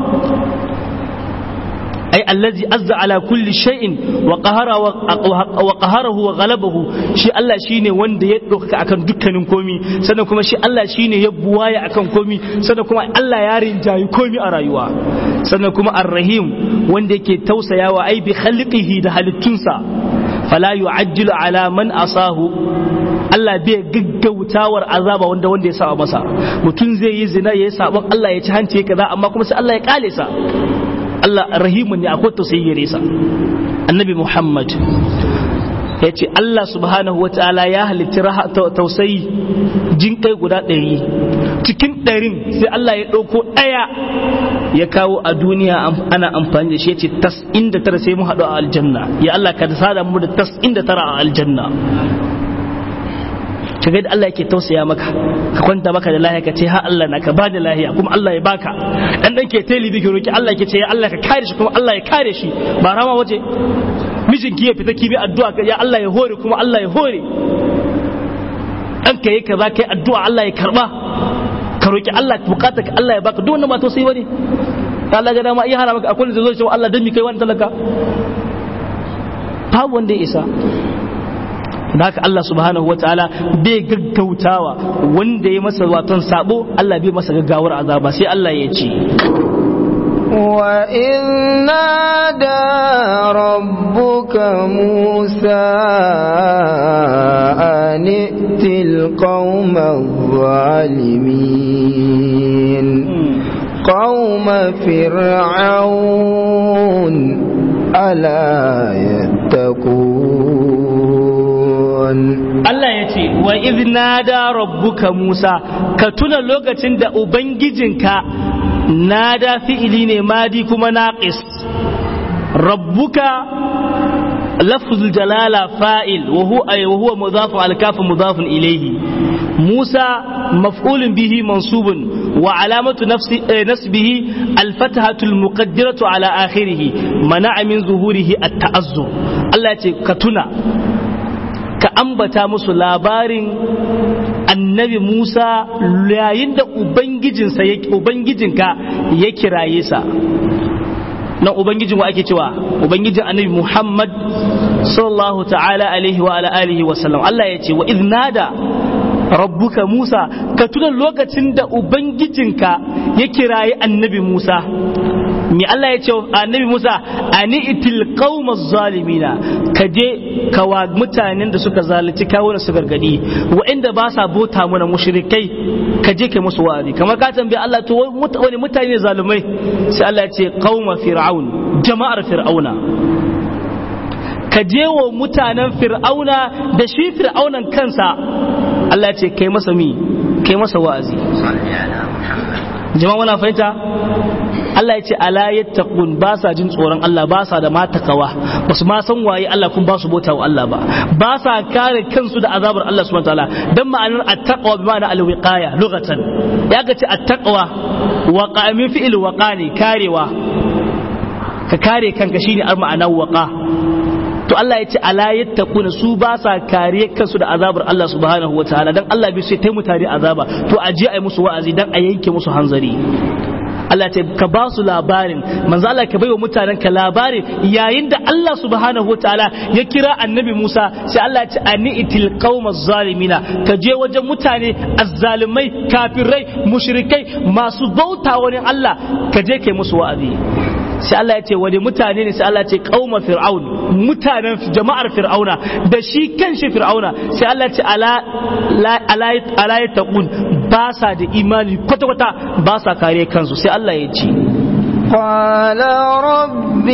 أي الذي أز على كل شيء وقهر وقهره وغلبه شي الله شيني وند يدوك akan dukkanin komi sannan kuma shi Allah shine ya buwaya akan komi sannan kuma Allah ya rinjayi komi a rayuwa sannan kuma ar-rahim wanda yake tausayawa ai bi khalqihi da halittunsa fala yu'ajjilu ala man asahu Allah bai gaggautawar azaba wanda wanda ya saba masa mutum zai yi zina yayi sabon Allah ya ci hanci kaza amma kuma sai Allah ya kale sa Allah rahimun ne akwai tausayi gare sa annabi Muhammad ya ce Allah subhanahu wa ta'ala ya halitta tausayi jin kai guda ɗari cikin ɗarin sai Allah ya ɗauko ɗaya ya kawo a duniya ana amfani da shi ya ce tas inda tara sai mu haɗu a aljanna ya Allah ka sada mu da tas inda tara a aljanna ka ga Allah yake tausaya maka ka kwanta maka da lahiya ka ce ha Allah na ka ba da lahiya kuma Allah ya baka dan dan ke teli bi roki Allah yake ce ya Allah ka kare shi kuma Allah ya kare shi ba rama waje mijinki ya fita ki bi addu'a ya Allah ya hore kuma Allah ya hore dan ka yi kaza kai addu'a Allah ya karba ka roki Allah bukata ka Allah ya baka duk wannan ba tausayi bane Allah ga dama iya hana maka akwai zai zo cewa Allah dan mi kai wani talaka babu wanda ya isa da haka Allah subhanahu wa ta'ala bai gaggautawa wanda ya masa waton sabo Allah bai masa gaggawar azaba sai Allah ya ce وإذ نادى ربك موسى أن ائت القوم الظالمين قوم فرعون ألا يتقون Allah ya ce wa iznada rabbuka Musa ka tuna lokacin da ubangijinka nada fi'ili ne madi kuma naqis rabbuka lafzul jalala fa'il wa huwa wa huwa mudafun al-kaf mudafun ilayhi Musa maf'ulun bihi mansubun wa alamatu nafsi nasbihi al-fathatu al-muqaddiratu ala akhirih mana'a min zuhurihi at-ta'azzur Allah ya ce ka tuna ka ambata musu labarin annabi Musa yayin da Ubangijinsa Ubangijinka ya kiraye sa nan Ubangijin wa ake cewa Ubangijin annabi Muhammad sallallahu ta'ala alaihi wa ala alihi wa sallam Allah ya ce wa iznada rabbuka Musa ka tuna lokacin da Ubangijinka ya kiraye annabi Musa me Allah ya ce annabi Musa ani itil qaumaz zalimina ka je ka wa mutanen da suka zalunci kawo su gargadi wa'inda ba sa bota mana mushrikai ka je kai musu wa'azi kamar ka tambaye Allah to wani mutane ne zalumai sai Allah ya ce qauma fir'aun jama'ar fir'auna ka je wa mutanen fir'auna da shi fir'aunan kansa Allah ya ce kai masa mi kai masa wa'azi jama'a muna fahimta Allah ya ce ala yattaqun ba sa jin tsoron Allah ba sa da matakawa ba su ma san waye Allah kun ba su bauta wa Allah ba ba sa kare kansu da azabar Allah subhanahu wataala dan ma'anar at-taqwa bi ma'ana al-wiqaya lughatan ya ga ce at-taqwa waqa min fi'il waqani karewa ka kare kanka shine ar ma'anar waqa to Allah ya ce ala yattaquna su ba sa kare kansu da azabar Allah subhanahu wataala dan Allah bai sai tai mutane azaba to a je ai musu wa'azi dan a yanke musu hanzari Allah ce ka ba su labarin manzo Allah ka baiwa mutanen ka labarin yayin da Allah subhanahu wataala ya kira annabi Musa sai Allah ya ce ani itil qaumaz zalimina ka je wajen mutane azzalimai kafirai mushrikai masu bauta wani Allah ka je kai musu wa'azi sai Allah ya ce wani mutane ne sai Allah ya ce qauma fir'aun mutanen jama'ar fir'auna da shi kanshi fir'auna sai Allah ya ce ala ala ala taqun ba sa da imani kwata kwata ba sa kare kansu sai Allah ya ce قال رب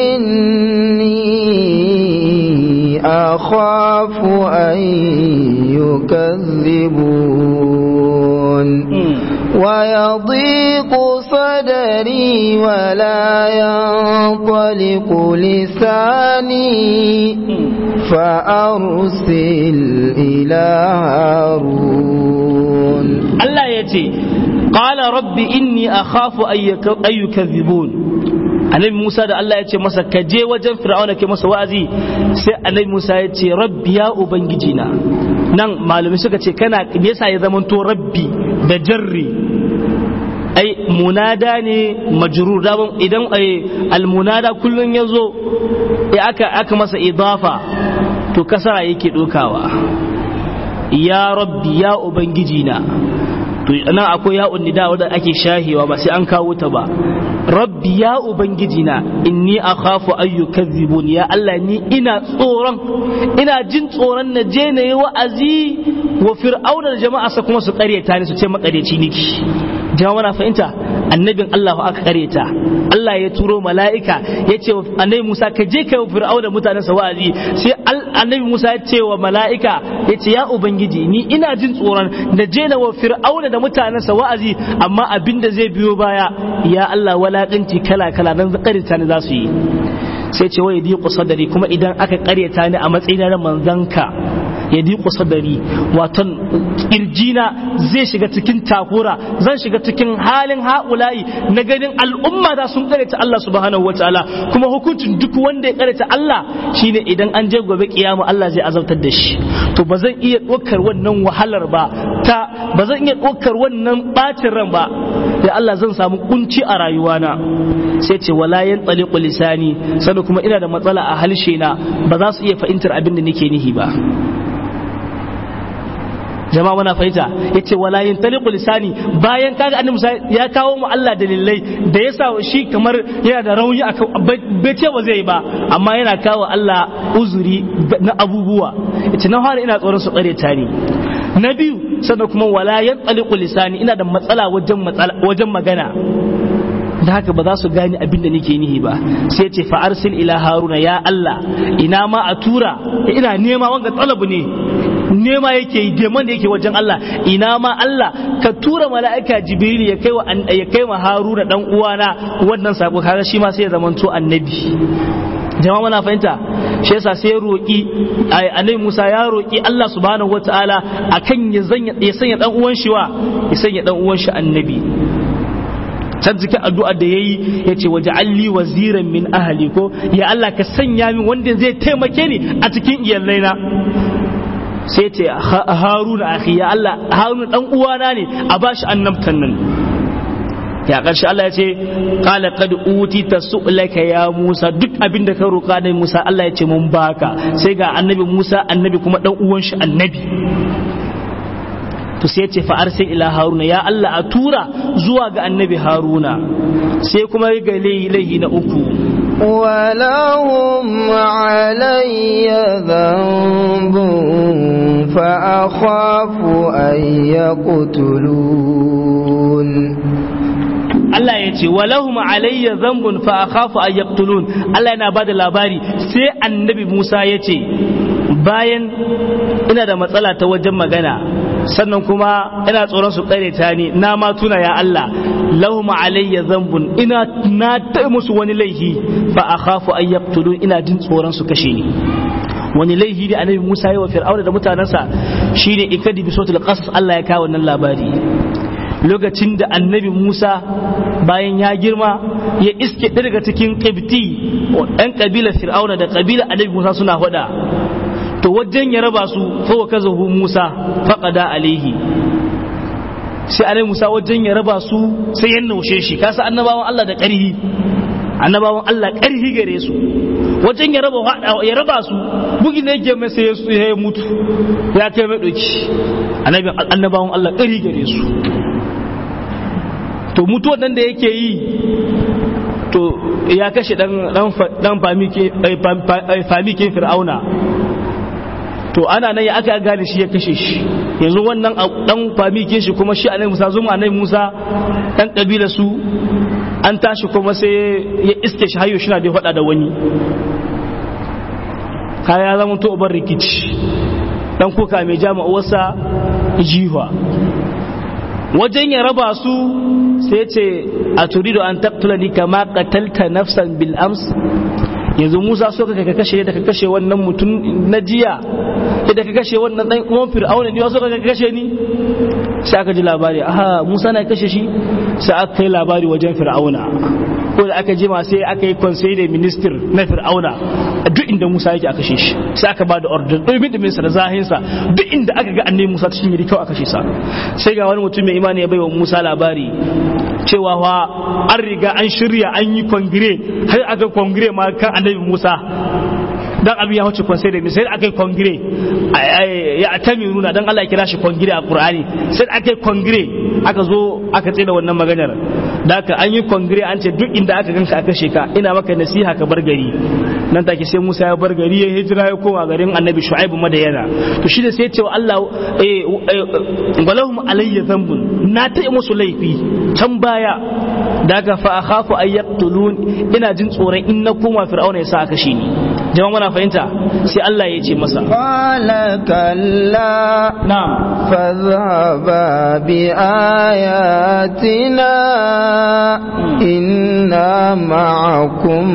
إني أخاف أن يكذبون ويضيق صدري ولا ينطلق لساني فأرسل إلى هارون الله يتي قال رب إني أخاف أن يكذبون annabi Musa da Allah ya ce masa ka je wajen Fir'auna ke masa wa'azi sai annabi Musa ya ce rabbi ya ubangiji na nan malumi suka ce kana me yasa ya zamanto rabbi da jarri ai munada ne majrur da idan almunada kullun yazo aka aka masa idafa to kasara yake dokawa ya rabbi ya ubangiji na to nan akwai ya nida wanda ake shahewa ba sai an kawo ta ba rabbi ya ubangiji na inni akhafu an yukazzibun ya Allah ni ina tsoron ina jin tsoron na je na yi wa'azi wa fir'auna da jama'a sa kuma su karyata ni su ce makareci niki jama'a na fahimta annabin Allah aka karyata Allah ya turo mala'ika ya ce wa annabi Musa ka je kai wa fir'auna mutanen sa wa'azi sai annabi Musa ya ce wa mala'ika ya ce ya ubangiji ni ina jin tsoron da je na wa fir'auna da mutanen sa wa'azi amma abin da zai biyo baya ya Allah walakanci kala kala dan karyata ni za su yi sai ce wai diqu sadari kuma idan aka karyata ni a matsayin na manzanka ya diƙo sadari waton ƙirjina zai shiga cikin takura zan shiga cikin halin ha'ulayi na ganin al'umma da sun ta Allah subhanahu wa ta'ala kuma hukuncin duk wanda ya ta Allah shine idan an je gobe kiyama Allah zai azabtar da shi to ba zan iya ɗaukar wannan wahalar ba ta ba zan iya ɗaukar wannan ɓacin ran ba da Allah zan samu kunci a rayuwana sai ce wala yan tsaliqu lisani sannan kuma ina da matsala a halshe na ba za su iya fahimtar abin da nake nihi ba jama'a muna fahimta yace wala yantaliqu lisani bayan kaga annabi Musa ya kawo mu Allah dalilai da yasa shi kamar yana da rauni akan bai ce ba zai ba amma yana kawo Allah uzuri na abubuwa yace na fara ina tsoron su kare ta ni na biyu sannan kuma wala yantaliqu lisani ina da matsala wajen matsala wajen magana da haka ba za su gane abin da nake nihi ba sai ce fa arsil ila haruna ya Allah ina ma a tura ina nema wanga talabu ne nema yake yi deman da yake wajen Allah ina ma Allah ka tura mala'ika jibril ya kai wa ya kai wa haruna dan uwana wannan sako kaga shi ma sai ya zamanto annabi jama'a muna fahimta shi yasa sai ya roki annabi Musa ya roki Allah subhanahu wataala akan ya sanya dan uwan shi wa ya sanya dan uwan shi annabi can cikin addu'a da yayi yace waje alli waziran min ahli ko ya Allah ka sanya min wanda zai taimake ni a cikin iyalaina sai ce haruna akhi ya Allah haruna dan uwana ne a bashi annabtan nan ya ƙarshe Allah ya ce qala qad utita su'laka ya Musa duk abin da ka roƙa da Musa Allah ya ce mun baka sai ga annabi Musa annabi kuma dan uwan shi annabi to sai ce fa arsil ila haruna ya Allah a tura zuwa ga annabi haruna sai kuma ga laihi na uku ولهم علي ذنب فأخاف أن يقتلون Allah ya ce walahum alayya zambun fa akhafu an yaqtulun Allah yana bada labari sai annabi Musa ya ce bayan ina da matsala ta wajen magana sannan kuma ina tsoron su kare ta ni na ma tuna ya Allah lahum alayya zambun ina na ta musu wani laifi fa akhafu an yaqtulun ina jin tsoron su kashe ni wani laifi da annabi Musa ya wa fir'auna da mutanansa shine ikadi bi suratul qasas Allah ya kawo wannan labari lokacin da annabi Musa bayan ya girma ya iske daga cikin ƙibti ɗan ƙabilar fir'auna da ƙabilar annabi Musa suna hada to wajen ya raba su fawa kaza hu Musa faƙada alaihi sai annabi Musa wajen ya raba su sai ya naushe shi kasa annabawan Allah da ƙarhi annabawan Allah ƙarhi gare su wajen ya raba ya raba su bugi ne yake mai sai ya mutu ya kai mai doki annabawan Allah ƙarhi gare su to mutuwar nan da yake yi to ya kashe dan famikin fir'auna to ana nan ya aka gane shi ya kashe shi yanzu wannan dan famikin shi kuma shi annabi Musa zuma annabi Musa dan kabila su an tashi kuma sai ya iske shi hayo shi na da faɗa da wani kaya zama to ubar rikici dan kuka mai jama'uwarsa jiwa wajen ya raba su sai ce a turido an taktulani kama qatalta nafsan bil ams yanzu Musa so ka kashe da ka kashe wannan mutum na jiya da ka kashe wannan dan uwan Fir'auna ne so ka kashe ni sai aka ji labari aha Musa na kashe shi sai aka kai labari wajen Fir'auna ko da aka jima sai aka yi conseil de minister na Fir'auna duk inda Musa yake aka kashe shi sai aka bada order domin da minsa da zahinsa duk inda aka ga annabi Musa cikin yiri kawai aka kashe sa sai ga wani mutum mai imani ya bai wa Musa labari cewa wa an riga an shirya an yi kongire har aka kongire ma kan annabi Musa dan abin ya wuce konsai da sai aka yi kongire ya atami nuna dan Allah ya kira shi kongire a Qur'ani sai aka yi kongire aka zo aka tsina wannan maganar da aka an yi kongire an ce duk inda aka ganka aka sheka ina maka nasiha ka bar gari nan take sai Musa ya bar gari ya hijira ya koma garin Annabi Shu'aib Madayana to shi da sai ya ce wa Allah walahum alayya dhanbun na ta musu laifi can baya daga fa akhafu ay yaqtulun ina jin tsoron in na koma fir'auna ya sa aka shi ni jama'a muna fahimta sai Allah ya ce masa qala kalla na'am fadhhaba bi ayatina inna ma'akum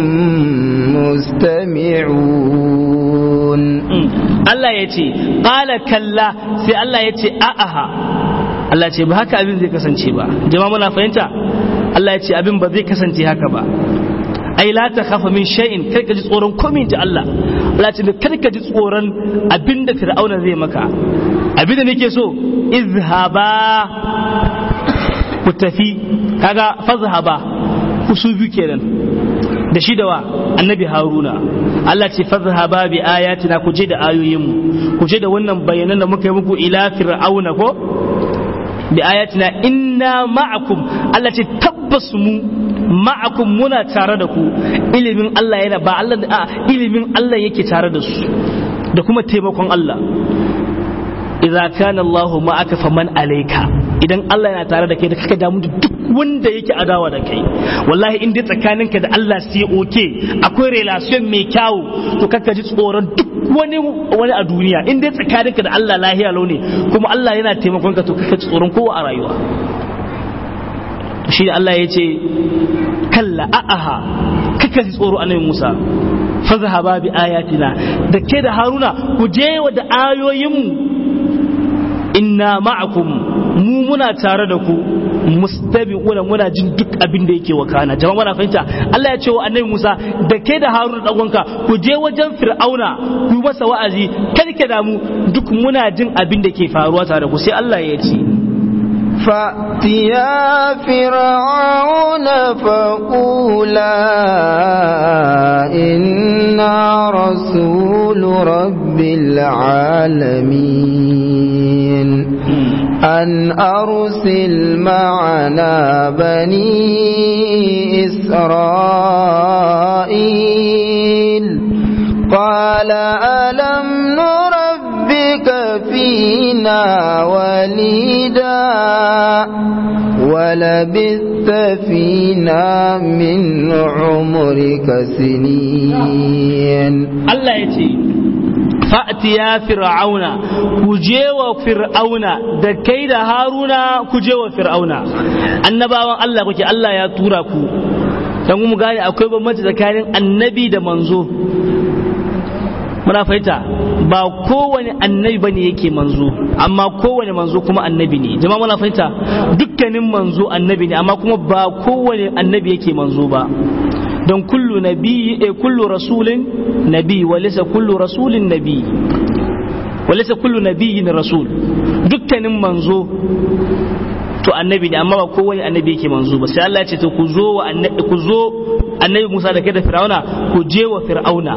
mustami'un Allah ya ce qala kalla sai Allah ya ce a'aha Allah ce ba haka abin zai kasance ba jama'a muna fahimta Allah ya ce abin ba zai kasance haka ba ai la ta khafa min shay'in kar ka ji tsoron komai ta Allah Allah ce kar ka ji tsoron abin da Fir'auna zai maka abin da nake so izhaba ku tafi kaga fazhaba ku su biyu kenan da shi da wa annabi haruna Allah ce fadhhaba bi ayatina ku je da ayoyinmu ku je da wannan bayanan da muka yi muku ila fir'auna ko bi ayatina inna ma'akum Allah ce tabbas mu ma'akum muna tare da ku ilimin Allah yana ba Allah a ilimin Allah yake tare da su da kuma taimakon Allah idza kana Allahu ma'aka faman alayka idan Allah yana tare da kai da kaka damu da duk wanda yake adawa da kai wallahi in dai tsakaninka da Allah sai oke akwai relation mai kyau to kaka ji tsoron duk wani wani a duniya in dai tsakaninka da Allah lahiya launi kuma Allah yana taimakon ka to kaka ji tsoron kowa a rayuwa shi da Allah ya ce kalla a'aha kaka ji tsoro annabi Musa fazhaba bi ayatina da ke da Haruna ku je wa da ayoyinmu inna ma'akum mu muna tare da ku mustabi'una muna jin duk abin da yake wakana jama'a muna fahimta Allah ya ce wa annabi Musa da ke da Harun dan uwanka ku je wajen Fir'auna ku masa wa'azi kada ke damu duk muna jin abin da ke faruwa tare da ku sai Allah ya ce فأتيا فرعون فقولا إنا رسول رب العالمين أن أرسل معنا بني إسرائيل قال ألم نربك فينا وليدا ولبثت فينا من عمرك سنين الله يتي fa'atiya fir'auna ku je wa fir'auna da kai da haruna ku je wa fir'auna annabawan Allah kuke Allah ya tura ku dan mu gane akwai bambanci tsakanin annabi da manzo muna fahimta ba kowane annabi bane yake manzo amma kowane manzo kuma annabi ne jama'a muna fahimta dukkanin manzo annabi ne amma kuma ba kowane annabi yake manzo ba don kullu nabi e kullu rasulin nabi walisa kullu rasulin nabi walisa kullu nabiyyin rasul dukkanin manzo to annabi ne amma ba kowane annabi yake manzo ba sai Allah ya ce to ku zo wa annabi ku zo annabi Musa da kai da Fir'auna ku je wa Fir'auna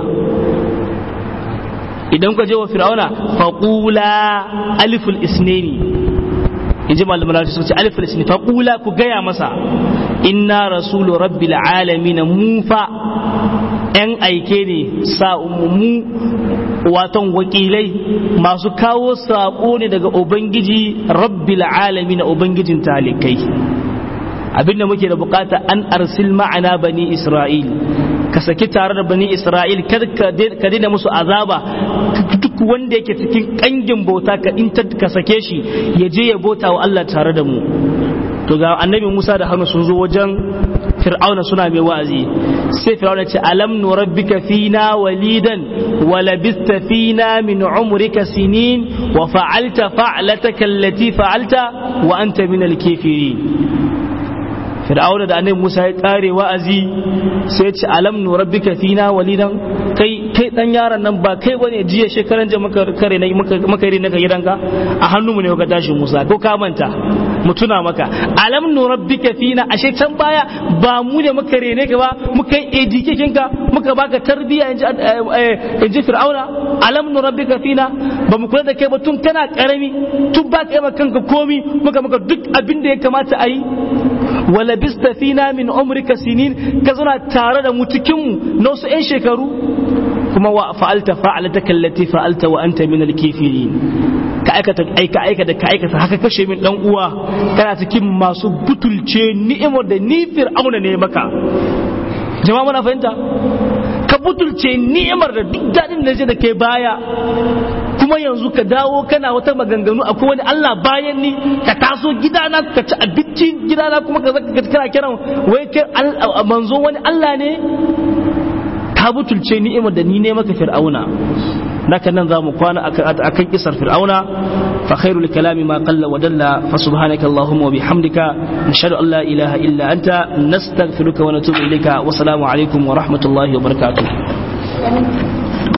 idan ku je wa Fir'auna faqula aliful isnani in ji malaman sun ce aliful isnani faqula ku gaya masa inna rasulu rabbil alamin mu fa yan aike ne mu waton wakilai masu kawo saƙo ne daga ubangiji rabbil alamin ubangijin talikai abinda muke da bukata an arsil ma'ana bani isra'il ka saki tare da bani isra'il kar ka daina musu azaba duk wanda yake cikin kangin bauta ka in ka sake shi ya je ya bauta wa Allah tare da mu to ga annabi Musa da Harun sun zo wajen Fir'auna suna mai wa'azi sai Fir'auna ce alam nurabbika fina walidan wa labista fina min umrika sinin wa fa'alta fa'lataka allati fa'alta wa anta min al-kafirin Fir'auna da annabi Musa ya kare wa'azi sai ce alam nurabbika fina walidan kai kai dan yaron nan ba kai bane jiya shekaran da maka kare na maka rene ka gidanka a hannu mu ne ka tashi Musa ko ka manta mu tuna maka alam nurabbika fina ashe can baya ba mu ne muka rene ka ba muka yi education ka muka baka tarbiyya inji inji fir'auna alam nurabbika fina ba mu kula da kai ba tun kana karami tun ba kai kanka komi muka maka duk abin da ya kamata a yi wala bista fina min umrika sinin ka zauna tare da mu cikin mu na wasu 'yan shekaru kuma wa fa'alta fa'alataka allati fa'alta wa anta min al-kafirin ka aikata aika aika da ka aikata haka kashe min dan uwa kana cikin masu butulce ni'imar da ni fir'auna ne maka jama'a muna fahimta ka butulce ni'imar da duk dadin da da kai baya kuma yanzu ka dawo kana wata maganganu akwai wani Allah bayan ni ka taso gidana ka ci abinci gidana kuma ka zaka kana kiran wai kai manzo wani Allah ne ka butulce ni'imar da ni ne maka fir'auna naka nan za mu kwana akan kisar fir'auna fa khairul kalami ma qalla wa dalla fa subhanaka allahumma wa bihamdika nashhadu an la ilaha illa anta nastaghfiruka wa natubu ilayka wa assalamu alaikum wa rahmatullahi wa barakatuh